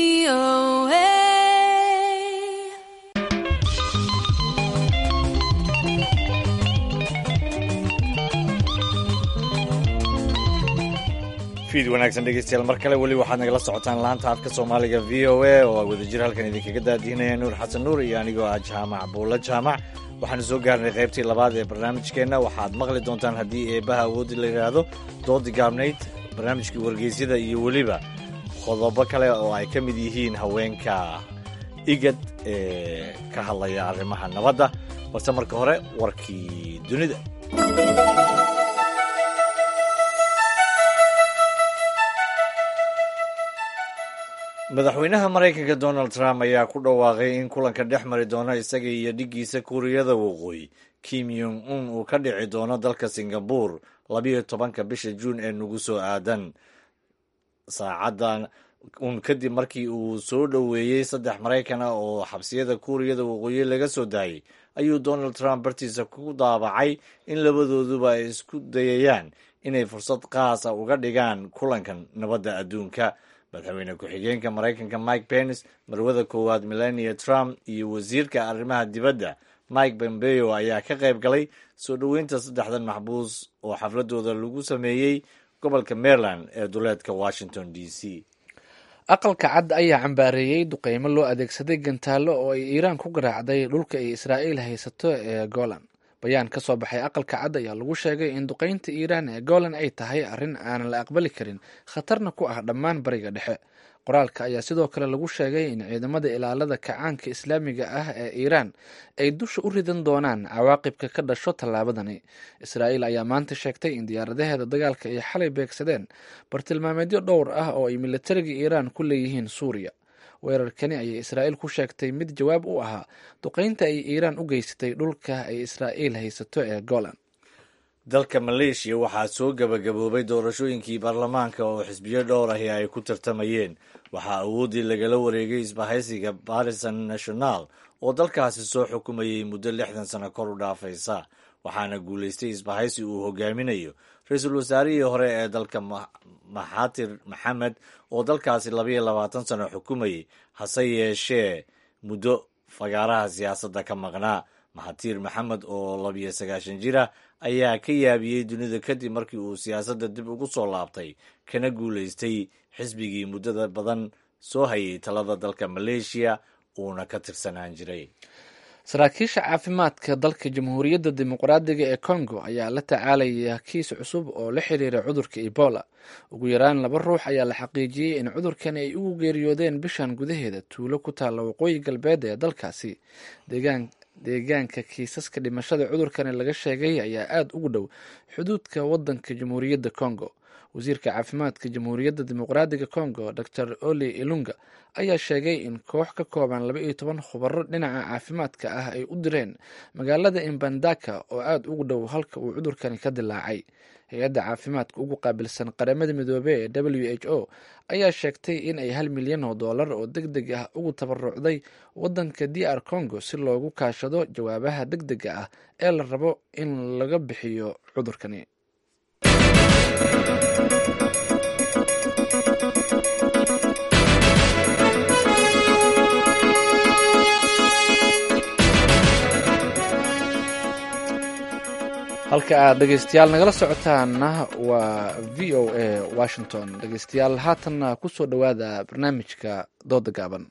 fiid wanaagsan dhegeystayaal mar kale weli waxaad nagala socotaan laanta afka soomaaliga v o a oo a wadajir halkan idinkaga daadihinaya nuur xasan nuur iyo anigoo ah jaamac buulla jaamac waxaanu soo gaarnay qaybtii labaad ee barnaamijkeenna waxaad maqli doontaan haddii eebaha awooddi la yidhaahdo doodi gaabnayd barnaamijkii wargeysyada iyo weliba qodobo kale oo ay ka mid yihiin haweenka igad ee ka hadlaya arrimaha nabadda balse marka hore warkii dunida madaxweynaha maraykanka donald trump ayaa ku dhawaaqay in kulanka dhex mari doona isaga iyo dhiggiisa kuuriyada waqooyi kim yong un uu ka dhici doono dalka singabur labiyo tobanka bisha juun ee nagu soo aadan saacadan un kadib markii uu soo dhoweeyey saddex maraykan ah oo xabsiyada kuuriyada waqooyi laga soo daayey ayuu donald trump bartiisa ku daabacay in labadooduba ay isku dayayaan inay fursad qaasa uga dhigaan kulankan nabadda adduunka madaxweyne ku-xigeenka maraykanka mike pence marwada koowaad melania trump iyo wasiirka arrimaha dibadda mike pompeo ayaa ka qayb galay soo dhoweynta saddexdan maxbuus oo xafladooda lagu sameeyey gobolka maryland ee duleedka washington d c aqalka cad ayaa cambaareeyey duqeymo loo adeegsaday gantaallo oo ay iiraan ku garaacday dhulka ay israa'iil haysato ee golan bayaan ka soo baxay aqalka cad ayaa lagu sheegay in duqeynta iiraan ee golan ay tahay arrin aanan la aqbali karin khatarna ku ah dhammaan bariga dhexe qoraalka ayaa sidoo kale lagu sheegay in ciidamada ilaalada kacaanka islaamiga ah ee iiraan ay dusha u ridan doonaan cawaaqibka ka dhasho tallaabadani israa'iil ayaa maanta sheegtay in diyaaradaheeda dagaalka ay xalay beegsadeen bartilmaameedyo dhowr ah oo ay militariga iiraan ku leeyihiin suuriya weerarkani ayay israa'iil ku sheegtay mid jawaab u ahaa duqeynta ay iiraan u geysatay dhulka ay israa'iil haysato ee golan dalka maleeshiya waxaa soo gabagaboobay doorashooyinkii baarlamaanka oo xisbiyo dhowr ahi ay ku tartamayeen waxaa awooddii lagala wareegay isbahaysiga barisan national oo dalkaasi soo xukumayay muddo lixdan sano kor u dhaafaysa waxaana guulaystay isbahaysi uu hogaaminayo ra-iisul wasaarihii hore ee dalka maxatir maxamed oo dalkaasi labayo labaatan sano xukumayay hase yeeshee muddo fagaaraha siyaasadda ka maqnaa maxatiir maxamed oo labiyo sagaashan jir ah ayaa ka yaabiyey dunida kadib markii uu siyaasadda dib ugu soo laabtay kana guulaystay xisbigii muddada badan soo hayay talada dalka maleeshiya uuna ka tirsanaan jiray saraakiisha caafimaadka dalka jamhuuriyadda dimuqraadiga ee congo ayaa la tacaalaya kiis cusub oo la xiriira cudurka ebola ugu yaraan laba ruux ayaa la xaqiijiyey in cudurkan ay ugu geeriyoodeen bishan gudaheeda tuulo ku taalla waqooyi galbeed ee dalkaasi deegaan deegaanka kiisaska dhimashada cudurkani laga sheegay ayaa aada ugu dhow xuduudka wadanka jamhuuriyadda congo wasiirka caafimaadka jamhuuriyadda dimuqraadiga congo dor oli ilunga ayaa sheegay in koox ka kooban laba iyo toban khubaro dhinaca caafimaadka ah ay u direen magaalada imbandaka oo aada ugu dhow halka uu cudurkani ka dilaacay hay-adda caafimaadka ugu qaabilsan qaramada midoobey ee w h o ayaa sheegtay in ay hal milyan oo dollar oo deg deg ah ugu tabarucday wadanka d r congo si loogu kaashado jawaabaha deg dega ah ee la rabo in laga bixiyo cudurkani halka aad dhegeystayaal nagala socotaana waa v o a washington dhegeystayaal haatanna kusoo dhowaada barnaamijka dooda gaaban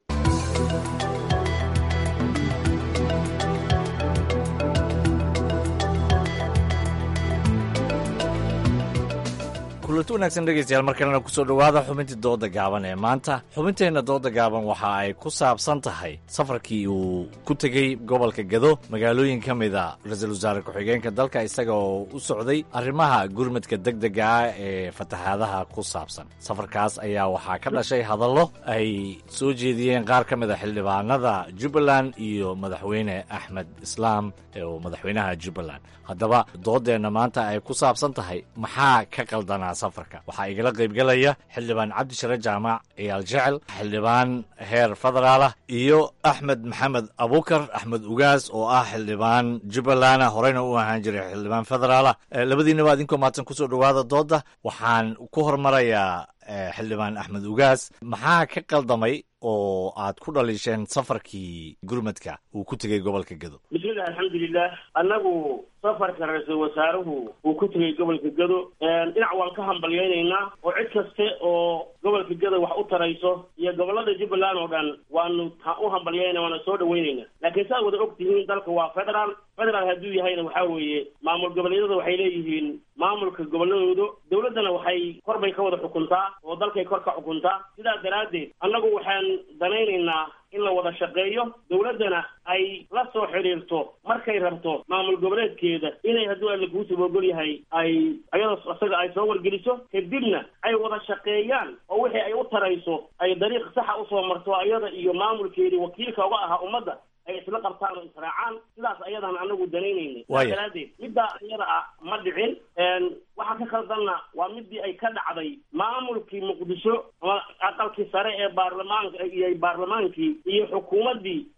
kulanti wanaagsan dhegeystayaal mar kalena kusoo dhowaada xubintii dooda gaaban ee maanta xubinteenna dooda gaaban waxa ay ku saabsan tahay safarkii uu ku tegey gobolka gado magaalooyin ka mid a ra-iisul wasaare ku-xigeenka dalka isaga oo u socday arrimaha gurmadka deg dega ah ee fatahaadaha ku saabsan safarkaas ayaa waxaa ka dhashay hadallo ay soo jeediyeen qaar ka mid a xildhibaanada jubbaland iyo madaxweyne axmed islaam oo madaxweynaha jubbaland haddaba doodeenna maanta ay ku saabsan tahay maxaa ka qaldanaa safarka waxaa igala qaybgelaya xildhibaan cabdishare jaamac ciyaal jecel xildhibaan heer federaalah iyo axmed maxamed abukar axmed ugaas oo ah xildhibaan jubbalanda horeyna u ahaan jiray xildhibaan federaalah labadiinaba adinkoo maadsan kusoo dhowaada dooda waxaan ku hormarayaa xildhibaan axmed ugaas maxaa ka qaldamay oo aad ku dhaliisheen safarkii gurmadka uu ku tegey gobolka gado bismillahi alxamdulilah annagu safarka ra-iisul wasaaruhu uu ku tegey gobolka gado dhinac waan ka hambalyaynaynaa oo cid kaste oo gobolka gado wax u tarayso iyo gobolada jubbaland oo dhan waanu u hambalyayna waana soo dhaweynayna laakiin saaad wada og tihiin dalka waa federaal federaal hadduu yahayna waxaa weeye maamul goboleedyada waxay leeyihiin maamulka goboladooda dowladdana waxay kor bay ka wada xukuntaa oo dalkay kor ka xukuntaa sidaa daraaddeed annagu waxaan danaynaynaa in la wada shaqeeyo dowladdana ay la soo xidhiirto markay rabto maamul goboleedkeeda inay hadduu alla kuusib ogol yahay ay ayadoo isaga ay soo wargeliso kadibna ay wada shaqeeyaan oo wixii ay u tarayso ay dariiq saxa usoo marto ayada iyo maamulkeedii wakiilka uga ahaa ummadda ay isla qabtaan oo israacaan sidaas ayadaan anagu danaynayna saa daraadeed middaa iyada ah ma dhicin waxaa ka khaldanna waa midii ay ka dhacday maamulkii muqdisho ama aqalkii sare ee baarlamaanka iyo baarlamaankii iyo xukuumaddii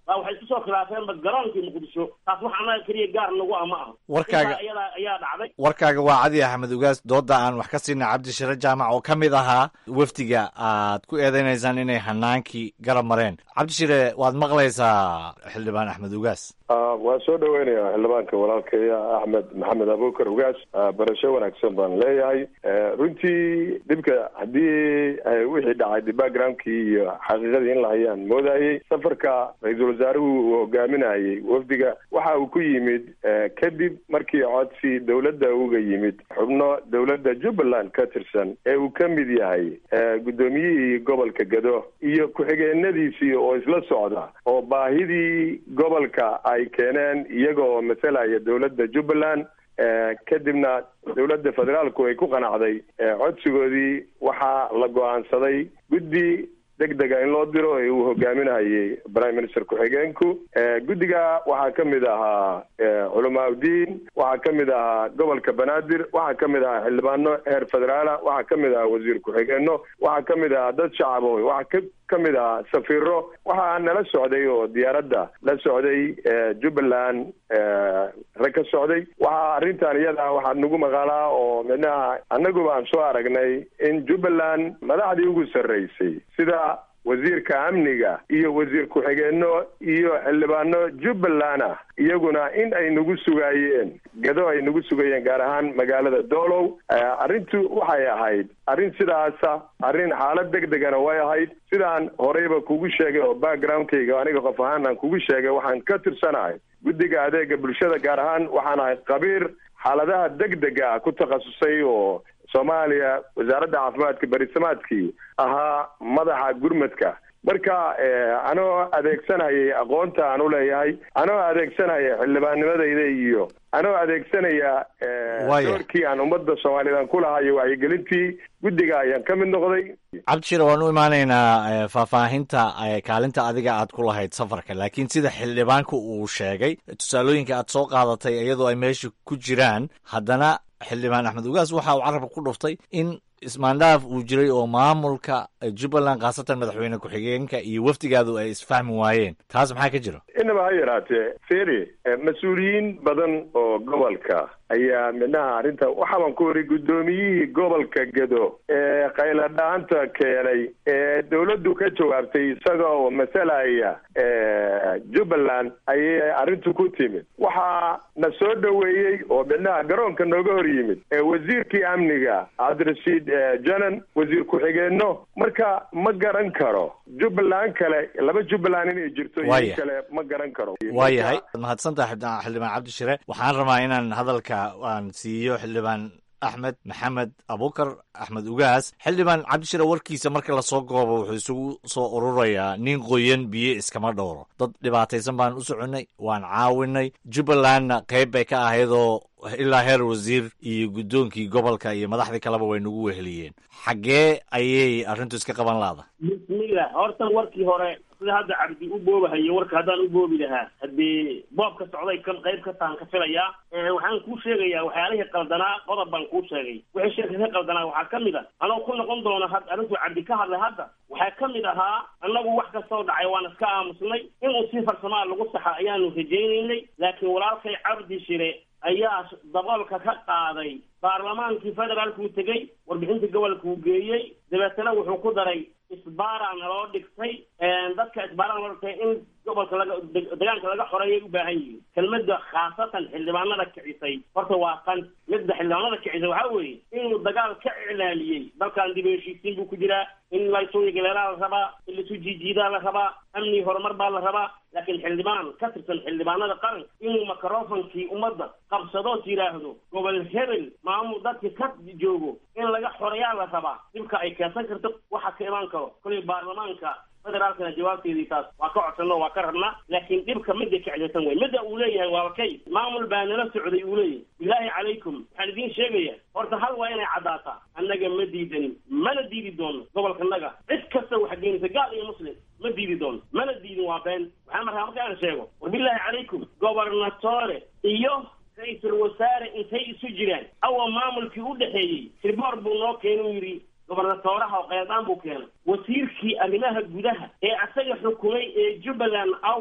baa waxay isku soo khilaafeenba garoonkii muqdisho taas wax annaga keliya gaar nagu ah ma aha Warkaaga- Intaa iyadaa ayaa dhacday warkaaga waa cadi axmed ugaas dooda aan wax ka siina cabdishire jaamac oo ka mid ahaa wafdiga aad ku eedeynaysaan inay hanaankii garab mareen cabdishire waad maqlaysaa xildhibaan axmed ugaas Ah, waan soo dhaweynayaa xildhibaanka walaalkaya axmed maxamed abuukar ugaas Ah, barasho wanaagsan baan leeyahay Eh, runtii dhibka haddii eh, wixii dhacay de backgroundkii iyo xaqiiqadii in la hayaan moodayey safarka ra-iisul wasaaruhu uu hogaaminayey wafdiga waxa uu ku yimid eh, kadib markii codsi dowladda uga yimid xubno dowladda jubbaland ka tirsan ee uu ka mid yahay eh, guddoomiyihii gobolka gado iyo ku-xigeenadiisii oo isla socda oo baahidii gobolka ay keeneen iyaga oo masalaya dowladda jubbaland Eh, kadibna dowladda federaalku ay ku qanacday eh, codsigoodii waxaa la go-aansaday guddi deg dega in loo diro ee uu hogaaminayay prime minister ku-xigeenku Eh, guddiga waxaa ka mid ahaa eh, culamaa udiin waxaa ka mid ahaa gobolka banaadir waxaa ka mid ahaa xildhibaano heer federaala waxaa ka mid ahaa wasiir ku-xigeenno waxaa ka mid ahaa dad shacabo waxaa ka ka mid ahaa safiiro waxaa nala socday oo diyaaradda la socday eh, jubbaland eh, rag ka socday waxaa arrintan iyada waxaa nagu maqalaa oo midnaha annaguba aan soo aragnay in jubbaland madaxdii ugu sarreysay sida wasiirka amniga iyo wasiir ku-xigeenno iyo xildhibaano jubbaland ah iyaguna in ay nagu sugaayeen gado ay nagu sugayeen gaar ahaan magaalada doolow Eh, arrintu waxay ahayd arrin sidaasa arrin xaalad deg degana way ahayd sidaan horeyba kugu sheegay oo backgroundkayga aniga qof ahaan aan kugu sheegay waxaan ka tirsanahay guddiga adeega bulshada gaar ahaan waxaan ahay qabiir xaaladaha deg dega ah ku takhasusay oo soomaaliya wasaaradda caafimaadka berisamaadkii ahaa madaxa gurmadka marka eh, anoo adeegsanayay aqoonta aan u leeyahay anoo adeegsanaya xildhibaannimadayda iyo anoo adeegsanaya eh, Waaya. doorkii aan ummadda soomaaliyeed aan ku lahayo wacyigelintii guddiga ayaan ka mid noqday cabdishire waan u imaanaynaa eh, faahfaahinta eh, kaalinta adiga aad ku lahayd safarka laakiin sida xildhibaanku uu sheegay tusaalooyinka aad soo qaadatay iyadoo ay meesha ku jiraan haddana xildhibaan axmed ugaas waxa uu carabka ku dhuftay in ismaandhaaf uu jiray oo maamulka eh, jubbaland khaasatan madaxweyne ku-xigeenka iyo wafdigaadu ay isfahmi waayeen taas maxaa ka jira inaba ha yaraatee feri eh, mas-uuliyiin badan oo gobolka ayaa midnaha arrinta waxaa baan ku wari guddoomiyihii gobolka gado ee qayladhaanta keenay ee dowladdu ka jawaabtay isaga oo masalaya eh, jubbaland ayay arrintu ku timid waxaa na soo dhoweeyey oo midnaha garoonka nooga hor yimid ee wasiirkii amniga cabdirashiid eh, janan wasiir ku-xigeenno marka ma garan karo jubbaland kale laba jubbaland inay jirto iyo Waaya. kale ma garan karo waayahay mahadsantaha xildhibaan xildhibaan cabdishire waxaan rabaa inaan hadalka aan siiyo xildhibaan axmed maxamed abukar axmed ugaas xildhibaan cabdishire warkiisa marka lasoo goobo wuxuu isugu soo ururayaa nin qoyan biyo iskama dhowro dad dhibaataysan baan u soconnay waan caawinay jubbalandna qayb bay ka ahaydoo ilaa heer wasiir iyo guddoonkii gobolka iyo madaxdii kaleba way nagu weheliyeen xaggee ayay arrintu iska qaban laada bismillah horta warkii hore sida hadda cabdi u boobahayo warka haddaan u boobi lahaa haddii boobka socday kan qayb ka tahan ka filayaa Eh, waxaan kuu sheegayaa waxyaalihii qaldanaa qodob baan kuu sheegay wixii shirka ka qaldanaa waxaa ka mid a anoo ku noqon doona had arrintuu cabdi ka hadlay hadda waxaa ka mid ahaa annagu wax kastoo dhacay waan iska aamusnay inuu si farsamaa lagu saxa ayaanu rajaynaynay laakiin walaalkay cabdi shire ayaa daboolka ka qaaday baarlamaankii federaalkuu tegey warbixinta gobolka uu geeyey dabeetana wuxuu ku daray isbaara naloo dhigtay dadka isbaara naloo dhigtay in gobolka laga deg- deegaanka laga xoreeyay u baahan yihiin kelmadda khaasatan xildhibaanada kicisay horta waa tan midda xildhibaanada kicisay waxaa weeye inuu dagaal ka iclaaliyey dalkan dib u heshiisiin buu ku jiraa in laysuuya galeelaa la rabaa in laisu jiijiidaa la rabaa amni horumar baa la rabaa laakiin xildhibaan ka tirsan xildhibaanada qaranka inuu microfonkii ummadda qabsadoos yidhaahdo gobol hebel maamul dadka ka joogo in laga xoreeyaa la rabaa dhibka ay keensan karto waxa ka imaan karo kolay baarlamaanka federaalkana jawaabteedii taas waa ka codsanno waa ka rabnaa laakiin dhibka midda kacdaysan wey midda uu leeyahay waa kay maamul baa nala socday uu leeyahay bilaahi calaykum waxaan idiin sheegaya horta hal waa inay caddaataa annaga ma diidanin mana diidi doono gobolkanaga cid kasta wax geenisa gaal iyo muslim ma diidi doono mana diidin waa been waxaan markaa marka aan sheego war bilaahi calaykum gobernatore iyo ra-iisul wasaare intay isu jiraan awa maamulkii u dhexeeyey sirboor buu noo keenuu yidhi gobernatooraha oo qeydaan buu keenay wasiirkii arrimaha gudaha ee asaga xukumay ee jubbaland away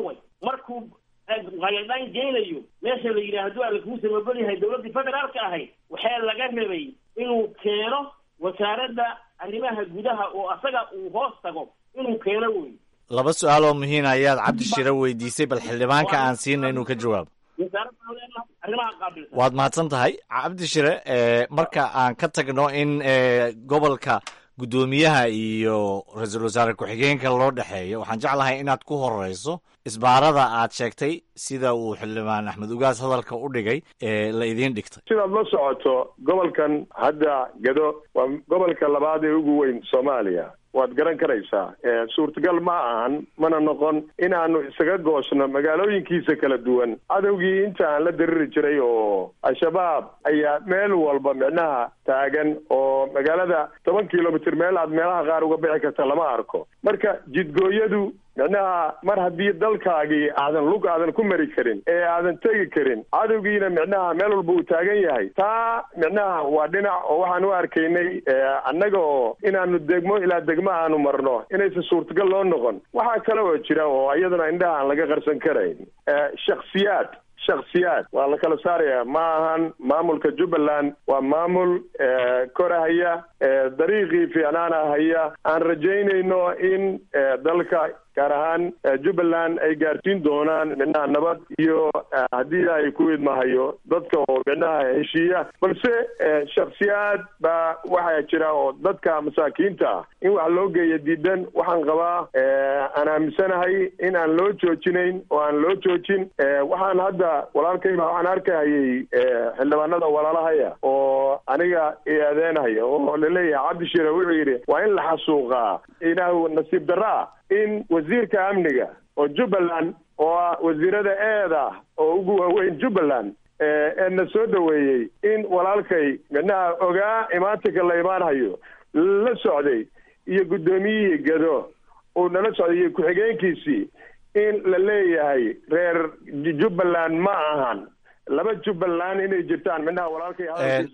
markuu qayadhaan geynayo meesha la yidhaha hadduu alla kuu samabel yahay dowladdii federaalka ahayd waxaa laga rabay inuu keeno wasaaradda arrimaha gudaha oo asaga uu hoos tago inuu keeno wey laba su-aal oo muhiim ayaad cabdi shire weydiisay bal xildhibaanka aan siina inuu ka jawaabo wasaaraddan leenahay arrimaha qaabilsan waad mahadsan tahay cabdi shire marka aan ka tagno in gobolka guddoomiyaha iyo ra-iisul wasaare ku-xigeenka loo dhexeeyo waxaan jeclahay inaad ku horeyso isbaarada aad sheegtay sida uu xildhibaan axmed ugaas hadalka u dhigay ee la idiin dhigtay sidaad la socoto gobolkan hadda gado waa gobolka labaad ee ugu weyn soomaaliya waad garan karaysaa suurtagal ma ahan mana noqon inaanu isaga goosno magaalooyinkiisa kala duwan cadowgii inta aan la diriri jiray oo al-shabaab ayaa meel walba micnaha taagan oo magaalada toban kilomitr meel aad meelaha qaar uga bixi karta lama arko marka jidgooyadu micnaha mar haddii dalkaagii aadan lug aadan ku mari karin ee aadan tegi karin cadowgiina micnaha meel walba uu taagan yahay taa micnaha waa dhinac oo waxaan u arkaynay annaga oo inaanu degmo ilaa degmo aanu marno inaysan suurtagal loo noqon waxaa kale oo jira oo iyaduna indhaha aan laga qarsan karayn shaksiyaad shaksiyaad waa la kala saaraya ma ahan maamulka jubbaland waa maamul korahaya dariiqii fiicnaana haya aan rajaynayno in dalka gaar ahaan jubbaland ay gaarsiin doonaan micnaha nabad iyo haddii ay ku idmahayo dadka oo micnaha heshiiya balse shaksiyaad baa waxaa jira oo dadka masaakiinta ah in wax loo geeya diidan waxaan qabaa aan aaminsanahay in aan loo joojinayn oo aan loo joojin waxaan hadda walaalkayba waxaan arkahayay xildhibaanada walaalahaya oo aniga eedeenhaya oo laleeyahay cabdishire wuxuu yidhi waa in la xasuuqaa inaa nasiib daraa in wasiirka amniga oo jubbaland oo ah wasiirada eeda oo ugu waaweyn jubbaland ee na soo dhoweeyey in walaalkay micnaha ogaa imaatinka la imaanhayo la socday iyo guddoomiyihii gado uu nala socday iyo ku-xigeenkiisii in la leeyahay reer jubbaland ma ahan laba jubbaland inay jirtaan midnaha walaalkay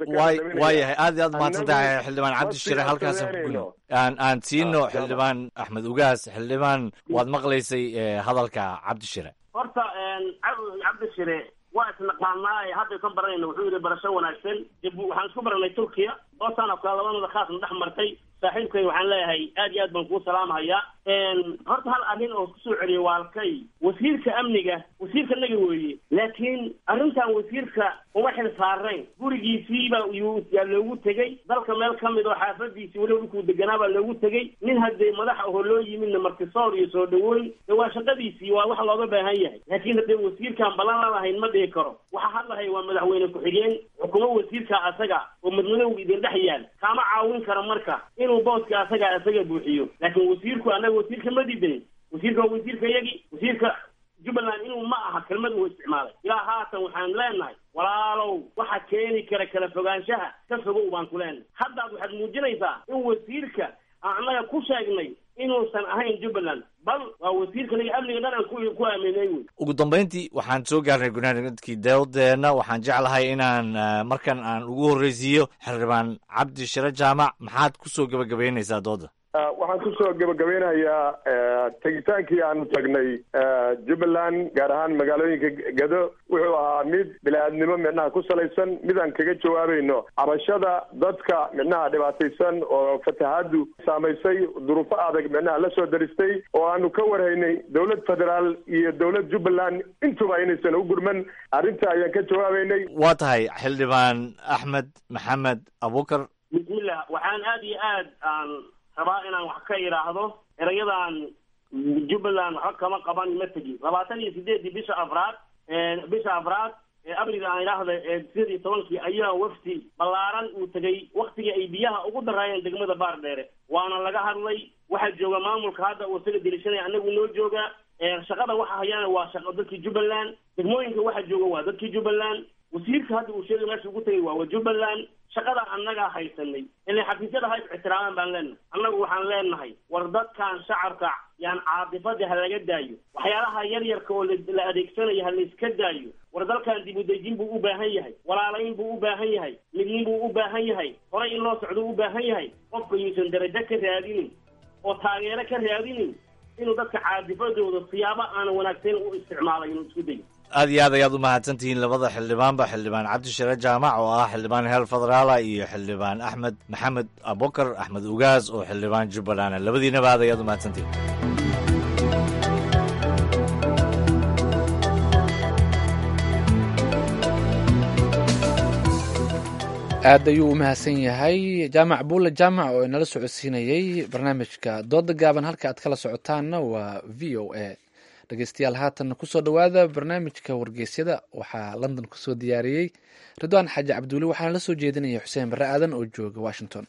waa yahay aad iyo aad mahadsan tahay xildhibaan cabdi shire halkaas aan aan siino xildhibaan axmed ugaas xildhibaan waad maqlaysay hadalka cabdi shire horta cabdi shire waa isnaqaanaa hadda ka baranayna wuxuu yidhi barasho wanaagsan waxaan isku baranay turkiya oo sanadka labadooda khaasna dhex martay saaxiibkay waxaan leeyahay aad iyo aad baan kuu salaamhayaa horta hal arrin oo kusoo celiyay waalkay wasiirka amniga wasiirka naga weeye laakiin arrintan wasiirka uma xil saarayn gurigiisiiba yaa loogu tegey dalka meel ka mid oo xaafadiisii weliba dhulkuu deganaa baa loogu tegey nin haddee madax ahoo loo yimidna martisoor iyo soo dhaweyn de waa shaqadiisii waa wax looga baahan yahay laakiin haddee wasiirkaan ballan la lahayn ma dhihi karo waxa hadlahay waa madaxweyne ku-xigeen xukumo wasiirka asaga oo madmadowga idin dhex yaal kaama caawin karo marka inuu booska asaga asaga buuxiyo laakiin wasiirku annaga wasiirka ma diidayn wasiirka waa wasiirka yagi wasiirka jubbaland inuu ma aha kelmad uu isticmaalay ilaa haatan waxaan leenahay walaalow waxa keeni kara kala fogaanshaha ka fogow baan ku leenahay haddaad waxaad muujinaysaa in wasiirka aan annaga ku sheegnay inuusan ahayn jubbaland bal waa wasiirka naga amniga dhan aan ku ku aaminay wey ugu dambayntii waxaan soo gaarnay gunaanadkii dawladeenna waxaan jeclahay inaan markan aan ugu horreysiiyo xildhibaan cabdi shire jaamac maxaad kusoo gebagabaynaysaa dooda waxaan kusoo gebagabeynayaa tegitaankii aanu tagnay jubbaland gaar ahaan magaalooyinka gado wuxuu ahaa mid bili-aadnimo midnaha ku salaysan mid aan kaga jawaabayno cabashada dadka midnaha dhibaataysan oo fatahaadu saamaysay duruufo adag midnaha la soo daristay oo aanu ka warhaynay dowlad federaal iyo dowlad jubbaland intuba inaysan u gurman arrinta ayaan ka jawaabaynay waa tahay xildhibaan axmed maxamed abukar bismillah waxaan aada iyo aad aan rabaa inaan wax ka idhaahdo erayadan jubbaland waxba kama qaban ma tegi labaatan iyo sideedii bisha afraad bisha afraad ee abriga aan idhaahda ee sidii tobankii ayaa wafdi ballaaran uu tegay waktigii ay biyaha ugu daraayeen degmada baardheere waana laga hadlay waxaa jooga maamulka hadda uu isaga dilishanaya annagu noo jooga shaqada waxa hayaana waa shaqo dadkii jubbaland degmooyinka waxa jooga waa dadkii jubbaland wasiirka hadda uu sheegay meesha ugu tegay waa wa jubbaland shaqada annagaa haysanay ilay xafiisyada ha is ixtiraamaan baan leenahay annagu waxaan leenahay war dadkan shacabka yaan caadifada ha laga daayo waxyaalaha yar yarka oo la adeegsanayo ha la iska daayo war dalkan dib udejin buu u baahan yahay walaalayn buu u baahan yahay midnin buu u baahan yahay horay in loo socdo u baahan yahay qofka yuusan darajo ka raadinin oo taageero ka raadinin inuu dadka caadifadooda siyaabo aanan wanaagsayn u isticmaalay inuu isku dayo aad iyo aad ayaad u mahadsantihiin labada xildhibaanba xildhibaan cabdishare jaamac oo ah xildhibaan heer federaala iyo xildhibaan axmed maxamed abukar axmed ugaas oo xildhibaan jubbaland labadiinaba aad ayaad u mahadsantihiin aad ayuu u mahadsan yahay jaamac buule jaamac oo inala socodsiinayey barnaamijka dooda gaaban halka aad kala socotaanna waa v o a dhegeystayaal haatanna kusoo dhowaada barnaamijka wargeysyada waxaa london kusoo diyaariyey ridwaan xaaji cabduuli waxaana la soo jeedinaya xuseen barre aadan oo jooga washington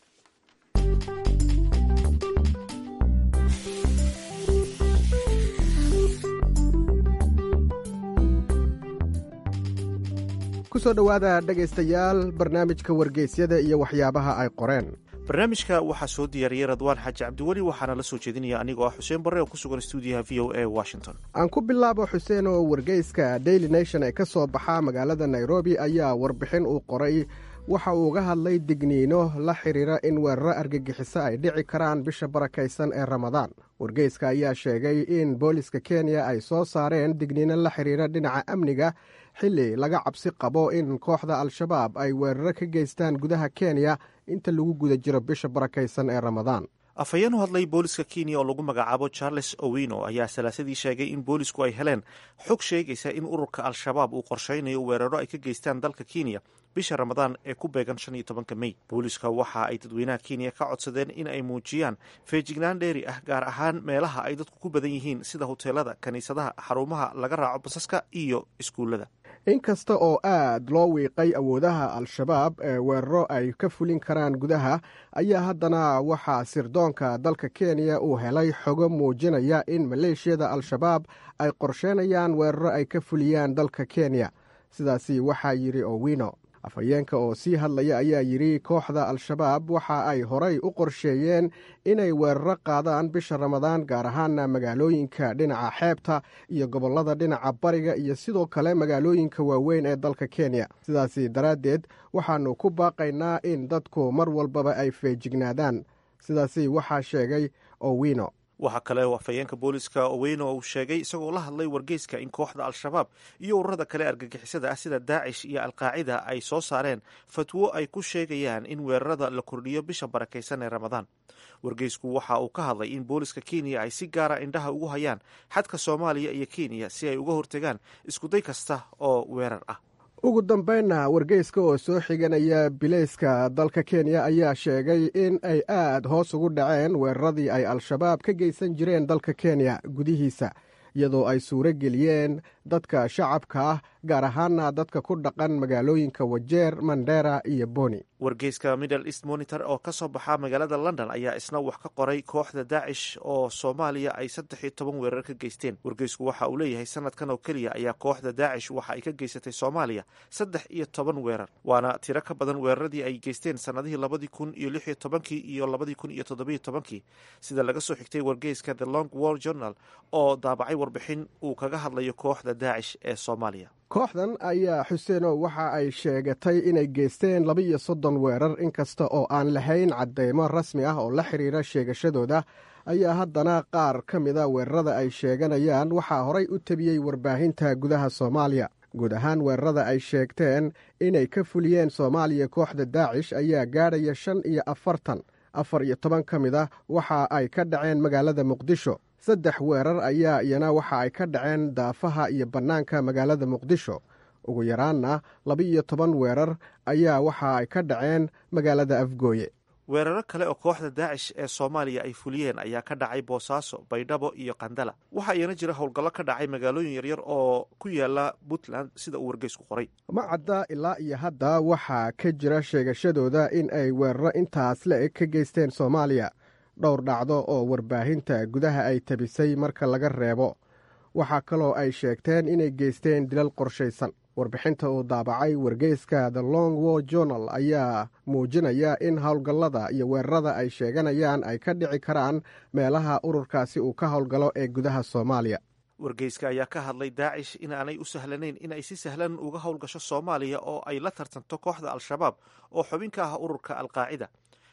kusoo dhowaada dhegaystayaal barnaamijka wargeysyada iyo waxyaabaha ay qoreen barnaamijka waxaa soo diyaariyey radwaan xaaji cabdiweli waxaana la soo jeedinaya anigoo ah xuseen barre oo ku sugan stuudiyaha v o a washington aan ku bilaabo xuseen oo wargeyska daily nation ee ka soo baxa magaalada nairobi ayaa warbixin uu qoray waxa uu uga hadlay digniino la xidhiira in weeraro argagixiso ay dhici karaan bisha barakaysan ee ramadaan wargeyska ayaa sheegay in booliska kenya ay soo saareen digniino la xidhiira dhinaca amniga xilli laga cabsi qabo in kooxda al-shabaab ay weeraro ka geystaan gudaha kenya inta lagu guda jiro bisha barakaysan ee ramadaan afhayeen u hadlay booliska kenya oo lagu magacaabo charles owino ayaa salaasadii sheegay in boolisku ay heleen xog sheegaysa in ururka al-shabaab uu qorshaynayo weeraro ay ka geystaan dalka kenya bisha ramadaan ee ku beegan shan iyo tobanka mey booliska waxa ay dadweynaha kenya ka codsadeen in ay muujiyaan feejignaan dheeri ah gaar ahaan meelaha ay dadku ku badan yihiin sida hoteelada kiniisadaha xarumaha laga raaco basaska iyo iskuullada inkasta oo aad loo wiiqay awoodaha al-shabaab ee weeraro ay ka fulin karaan gudaha ayaa haddana waxaa sirdoonka dalka kenya uu helay xogo muujinaya in maleeshiyada al-shabaab ay qorsheynayaan weeraro ay ka fuliyaan dalka kenya sidaasi waxaa yidhi owino afhayeenka oo sii hadlaya ayaa yidhi kooxda al-shabaab waxa ay horay u qorsheeyeen inay weeraro qaadaan bisha ramadaan gaar ahaana magaalooyinka dhinaca xeebta iyo gobollada dhinaca bariga iyo sidoo kale magaalooyinka waaweyn ee dalka kenya sidaasi daraaddeed waxaannu ku baaqaynaa in dadku mar walbaba ay feejignaadaan sidaasi waxaa sheegay owino waxaa kale oo afhayeenka booliska oweyno uu sheegay isagoo la hadlay wargeyska in kooxda al-shabaab iyo ururada kale argagixisada ah sida daacish iyo alqaacida ay soo saareen fatwo ay ku sheegayaan in weerarada la kordhiyo bisha barakaysan ee ramadaan wargeysku waxa uu ka hadlay in booliska kenya ay si gaara indhaha ugu hayaan xadka soomaaliya iyo kenya si ay uga hortegaan iskuday kasta oo weerar ah ugu dambaynna wargeyska oo soo xiganaya bileyska dalka kenya ayaa sheegay in ay aad hoos ugu dhaceen weeraradii ay al-shabaab ka geysan jireen dalka kenya gudihiisa iyadoo ay suuro geliyeen dadka shacabka ah gaar ahaana dadka ku dhaqan magaalooyinka wajeer mandera iyo boni wargeyska middle east monitor oo ka soo baxa magaalada london ayaa isna wax ka qoray kooxda daacish oo soomaaliya ay saddex iyo toban weerar ka geysteen wargeysku waxa uu leeyahay sanadkan oo keliya ayaa kooxda daacish waxa ay ka geysatay soomaaliya saddex iyo toban weerar waana tiro ka badan weeraradii ay geysteen sannadihii labadii kun iyo lix iyo tobankii iyo labadii kun iyo toddobiyo tobankii sida laga soo xigtay wargeyska the long war journal oo daabacay warbixin uu kaga hadlayo kooxda daacish ee soomaaliya kooxdan ayaa xuseeno waxa ay sheegatay inay geysteen laba iyo soddon weerar inkasta oo aan lahayn caddeymo rasmi ah oo la xidhiira sheegashadooda ayaa haddana qaar ka mida weerarada ay sheeganayaan waxaa horay u tabiyey warbaahinta gudaha soomaaliya guud ahaan weerarada ay sheegteen inay ka fuliyeen soomaaliya kooxda daacish ayaa gaadhaya shan iyo afartan afar iyo toban ka mid ah waxa ay ka dhaceen magaalada muqdisho saddex weerar ayaa iyana waxa ay ka dhaceen daafaha iyo bannaanka magaalada muqdisho ugu yaraanna laba iyo toban weerar ayaa waxa ay ka dhaceen magaalada afgooye weeraro kale oo kooxda daacish ee soomaaliya ay fuliyeen ayaa ka dhacay boosaaso baydhabo iyo qandala waxaa iyana jira howlgallo ka dhacay magaalooyin yaryar oo ku yaala puntland sida uu wargeysku qoray ma cadda ilaa iyo hadda waxaa ka jira sheegashadooda in ay weeraro intaas la-eg ka geysteen soomaaliya dhowr dhacdo oo warbaahinta gudaha ay tabisay marka laga reebo waxaa kaloo ay sheegteen inay geysteen dilal qorshaysan warbixinta uu daabacay wargeyska the long war journal ayaa muujinaya in howlgallada iyo weerarada ay sheeganayaan ay ka dhici karaan meelaha ururkaasi uu ka howlgalo ee gudaha soomaaliya wargeyska ayaa ka hadlay daacish in aanay u sahlanayn in ay si sahlan uga howlgasho soomaaliya oo ay la tartanto kooxda al-shabaab oo xubin ka ah ururka alqaacida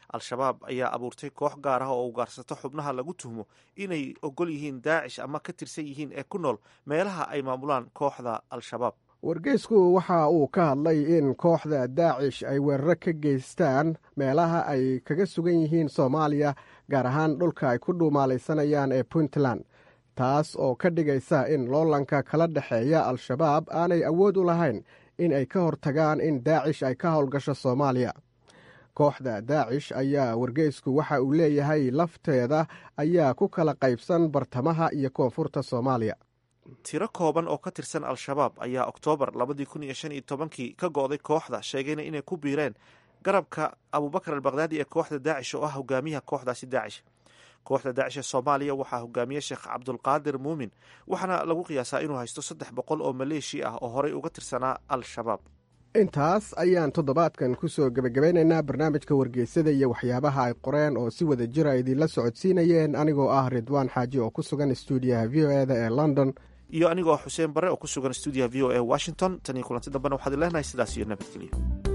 al-shabaab ayaa abuurtay koox gaar ah oo ugaarsato xubnaha lagu tuhmo inay ogol yihiin daacish ama ka tirsan yihiin ee ku nool meelaha ay maamulaan kooxda al-shabaab wargeysku waxa uu ka hadlay in kooxda daacish ay weeraro ka geystaan meelaha ay kaga sugan yihiin soomaaliya gaar ahaan dhulka ay ku dhuumaalaysanayaan ee puntland taas oo ka dhigaysa in loolanka kala dhexeeya al-shabaab aanay awood u lahayn in ay ka hortagaan in daacish ay ka howlgasho soomaaliya kooxda daacish ayaa wargeysku waxa uu leeyahay lafteeda ayaa ku kala qaybsan bartamaha iyo koonfurta soomaaliya tiro kooban oo ka tirsan al-shabaab ayaa oktoobar labadii kun iyo shan iyo tobankii ka go'day kooxda sheegayna inay ku biireen garabka abubakar albakdaadi ee kooxda daacish oo ah hogaamiyaha kooxdaasi daacish kooxda daacish ee soomaaliya waxaa hogaamiye sheekh cabdulqaadir muumin waxaana lagu qiyaasaa inuu haysto saddex boqol oo maleeshiya ah oo horey uga tirsanaa al-shabaab intaas ayaan toddobaadkan ku soo gebagabeynaynaa barnaamijka wargeysada iyo waxyaabaha ay qoreen oo si wada jira idinla socodsiinayeen anigoo ah ridwaan xaaji oo ku sugan stuudiyaha v o eda ee london iyo anigoo xuseen bare oo ku sugan stuudiyaha v o e washington tan iyo kulanti dambena waxaad leenahay sidaas iyo nabadgelyo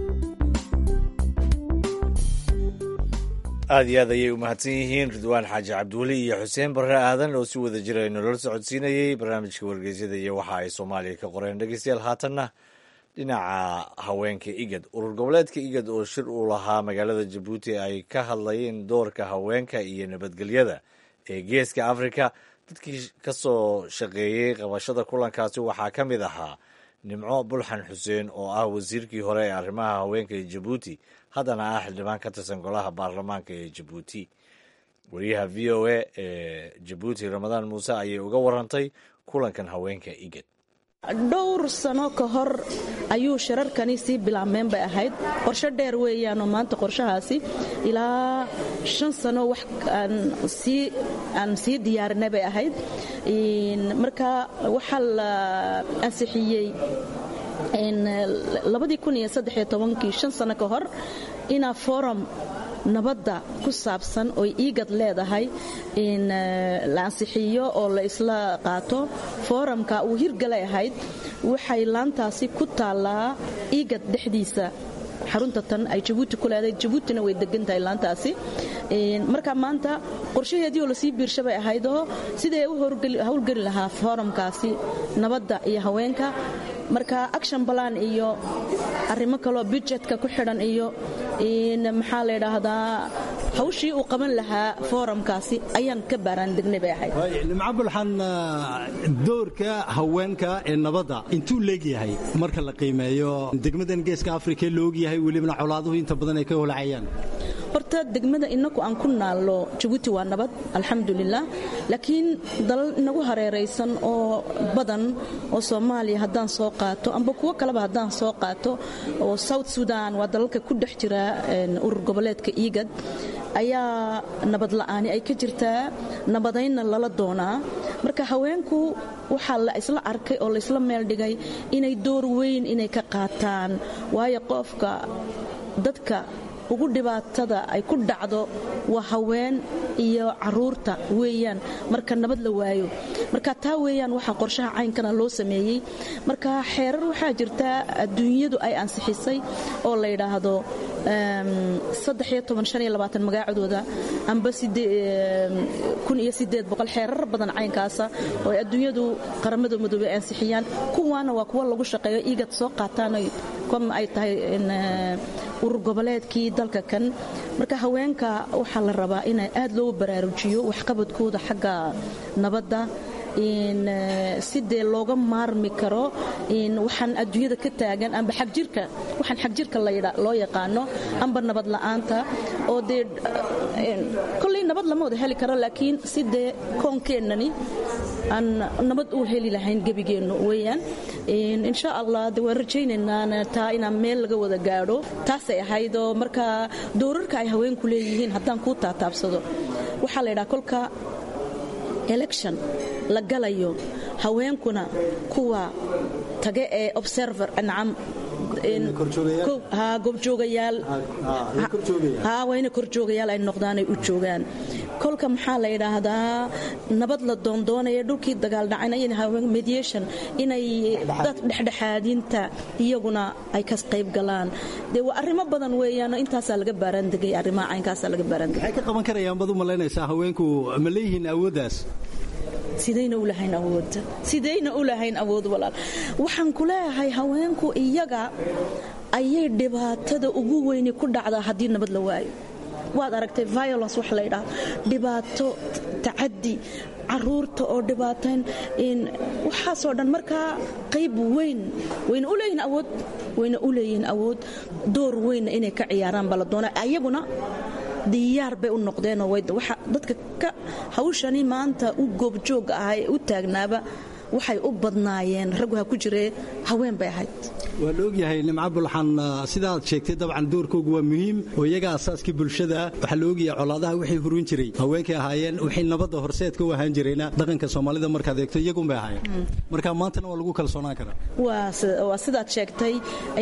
aad iyo aad ayay u mahadsan yihiin ridwaan xaaji cabdiweli iyo xuseen barre aadan oo si wada jira nolola socodsiinayey barnaamijka wargeysyada iyo waxa ay soomaaliya ka qoreen dhegeystayaal haatanna dhinaca haweenka igad urur goboleedka igad oo shir uu lahaa magaalada jabuuti ay ka hadlayeen doorka haweenka iyo nabadgelyada ee geeska afrika dadkii ka soo shaqeeyey qabashada kulankaasi waxaa ka mid ahaa nimco bulxan xuseen oo ah wasiirkii hore ee arrimaha haweenka ee jabuuti haddana ah xildhibaan ka tirsan golaha baarlamaanka ee jabuuti wariyaha v o a ee jabuuti ramadaan muuse ayay uga warantay kulankan haweenka igad dhowr sano ka hor ayuu shirarkani sii bilaabmeen bay ahayd qorsho dheer weeyaanoo maanta qorshahaasi ilaa shan sano wax aan sii diyaarinay bay ahayd marka waxaa la ansixiyey kii shan sano ka hor inaa forum nabadda ku saabsan oy iigad leedahay in la ansixiyo oo la isla qaato foorumka uu hirgalay ahayd waxay laantaasi ku taallaa iigad dhexdiisa xarunta tan ay jabuuti ku leedahay jabuutina way degan tahay laantaasi marka maanta qorshaheedii oo lasii biirsha bay ahaydoo sidai u howlgeli lahaa foorumkaasi nabadda iyo haweenka marka action balan iyo arrimo kaloo budjetka ku xidhan iyo maxaa la ydhaahdaa hawshii uu qaban lahaa foorumkaasi ayaan ka baaraandegnay bay ahayd nimco bulxan doorka haweenka ee nabadda intuu leegyahay marka la qiimeeyo degmadan geeska afrika loogyahay welibana colaaduhu inta badan ay ka holacayaan horta degmada inaku aan ku naallo jabuuti waa nabad alxamdulilah laakiin dalal inagu hareeraysan oo badan oo soomaaliya haddaan soo qaato amba kuwo kaleba haddaan soo qaato oo south sudan waa dalalka ku dhex jira urur goboleedka iigad ayaa nabad la'aani ay ka jirtaa nabadaynna lala doonaa marka haweenku waxaa la isla arkay oo laysla meel dhigay inay door weyn inay ka qaataan waayo qofka dadka ugu dhibaatada ay ku dhacdo waa haween iyo caruurta weeyaan marka nabad la waayo marka taa weeyaan waxaa qorshaha caynkana loo sameeyey marka xeerar waxaa jirta adduunyadu ay ansixisay oo la yidhaahdo magaacadooda amba xeerar badan caynkaasa oo ay adduunyadu qaramada midoobey ansixiyaan kuwaana waa kuwa lagu shaqeeyo igad soo qaataan ay tahay urur goboleedkii dalka kan marka haweenka waxaa la rabaa in aad loo baraarujiyo waxqabadkooda xagga nabadda sidee looga maarmi karo waxaan adduunyada ka taagan amba xagjirka waxaan xagjirka loo yaqaano amba nabad la'aanta oo dee kolley nabad lama wada heli karo laakiin sidee koonkeennani aan nabad u heli lahayn gebigeennu weeyaan insha allah de waan rajaynaynaa taa inaan meel laga wada gaadho taasay ahayd oo marka doorarka ay haweenku leeyihiin haddaan kuu taataabsado waxaa la ydhaha kolka election la galayo haweenkuna kuwa tage ee observer nacam goobjoogayaal waa ina korjoogayaal ay noqdaan ay u joogaan kolka maxaa la yidhaahdaa nabad la doondoonaya dhulkii dagaal dhacay mediation inay dad dhexdhexaadinta iyaguna ay ka qayb galaan dee waa arrimo badan weeyaan intaasaa laga baaraandegay arrimaha caynkaasaa laga baaraandegay maxay ka qaban karayaan baad u malaynaysaa haweenku ma leeyihiin awooddaas sidayna u lahayn awood sidayna u lahayn awood walaal waxaan ku leeyahay haweenku iyaga ayay dhibaatada ugu weyni ku dhacdaa haddii nabad la waayo waad aragtay violence wax laydhaha dhibaato tacadi caruurta oo dhibaatayn waxaasoo dhan markaa qayb weyn wayna u leeyihin awood wayna u leeyihiin awood door weynna inay ka ciyaaraan baa la doona ayaguna diyaar bay u noqdeenoo dadka ka hawshani maanta u goobjooga ah ee u taagnaaba waxay u badnaayeen raggu ha ku jiree haween bay ahayd waa la ogyahay nimco bulxan sidaad sheegtay dabcan doorkoogu waa muhiim oo iyaga asaaskii bulshada waxaa la ogyahay colaadaha wixii hurin jiray haweenkay ahaayeen wixii nabadda horseedka u ahaan jirayna dhaqanka soomaalida markaad eegto iyagunbay ahaayeen marka maantana waa lagu kalsoonaan karaa waa sidaad sheegtay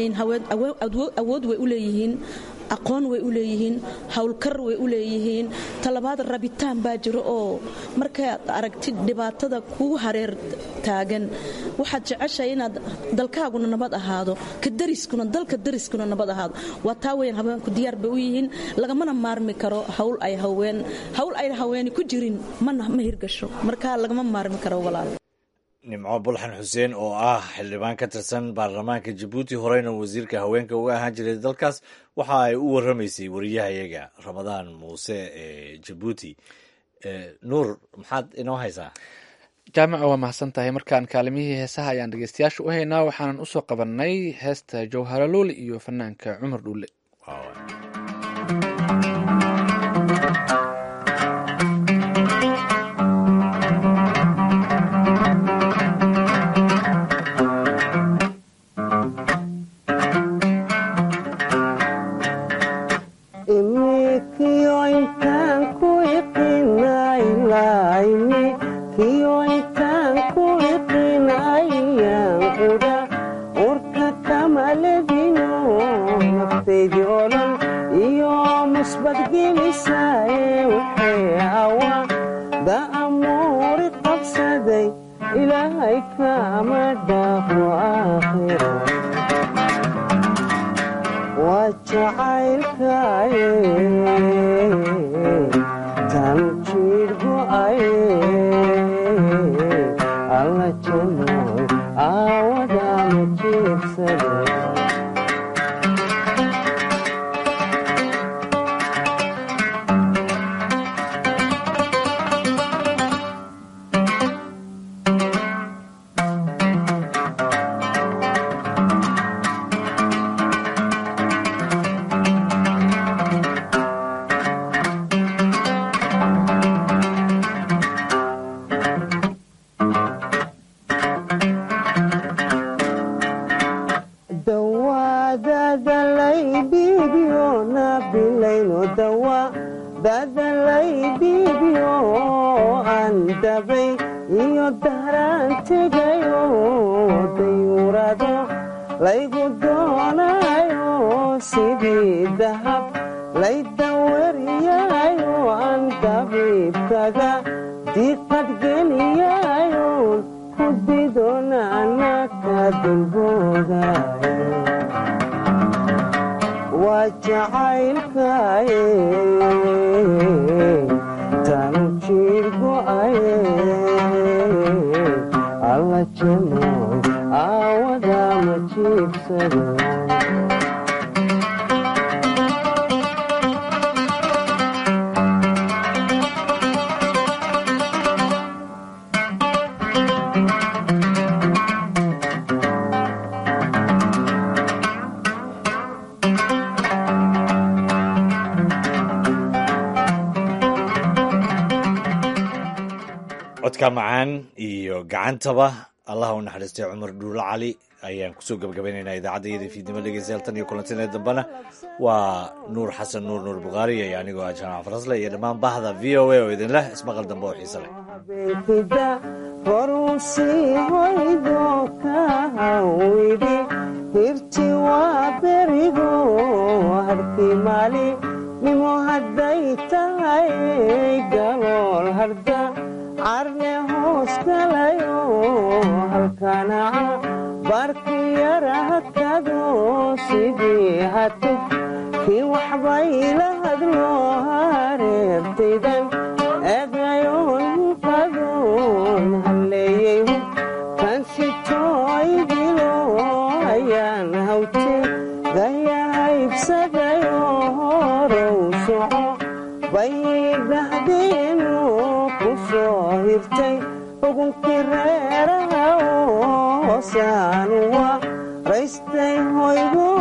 awood way u leeyihiin aqoon way u leeyihiin howlkar way u leeyihiin talabaad rabitaan baa jiro oo markaad aragtid dhibaatada kugu hareer taagan waxaad jeceshahay inaad dalkaaguna nabad ahaado ka dariskuna dalka dariskuna nabad ahaado waa taa weyan haweenku diyaar bay u yihiin lagamana maarmi karo hawl ay haween hawl ayna haweeni ku jirin mana ma hirgasho marka lagama maarmi karo walaal nimco bulxan xuseen oo ah xildhibaan ka tirsan baarlamaanka jabuuti horeyna wasiirka haweenka uga ahaan jiray dalkaas waxa ay u waramaysay wariyahayaga ramadaan muuse ee jabuuti nuur maxaad inoo haysaa jaamaca waa mahadsan tahay markaan kaalimihii heesaha ayaan dhegeystayaasha u haynaa waxaanan usoo qabanay heesta jawharalooli iyo fanaanka cumar dhuule codka macaan iyo gacantaba allaha u naxariistay cumar dhuulo cali ayaan kusoo gabagabaynaynaa idaacadda fiidnimo dhegeystayaal tan iyo kulantinee dambena waa nuur xasan nuur nuur bukhaari iyo anigoo ah jaamac farasle iyo dhammaan bahda v o a oo idin leh ismaqal dambe oo xiise leh horusii hoydo ka hawidi hirti soomaaali nimo hadday tahay galool harda carne hoos galayo halkanaca barku yara hakado sidii hatuf kii waxbayla hadlo hareertaydan eegayoon qadoon halleeyey kan sitooydilo ayaan hawte gayahaybsadayo horow soco baydhahdeenu ku soo hirtay ugunkii reeraha oo hoosaanu wa raystay hoygu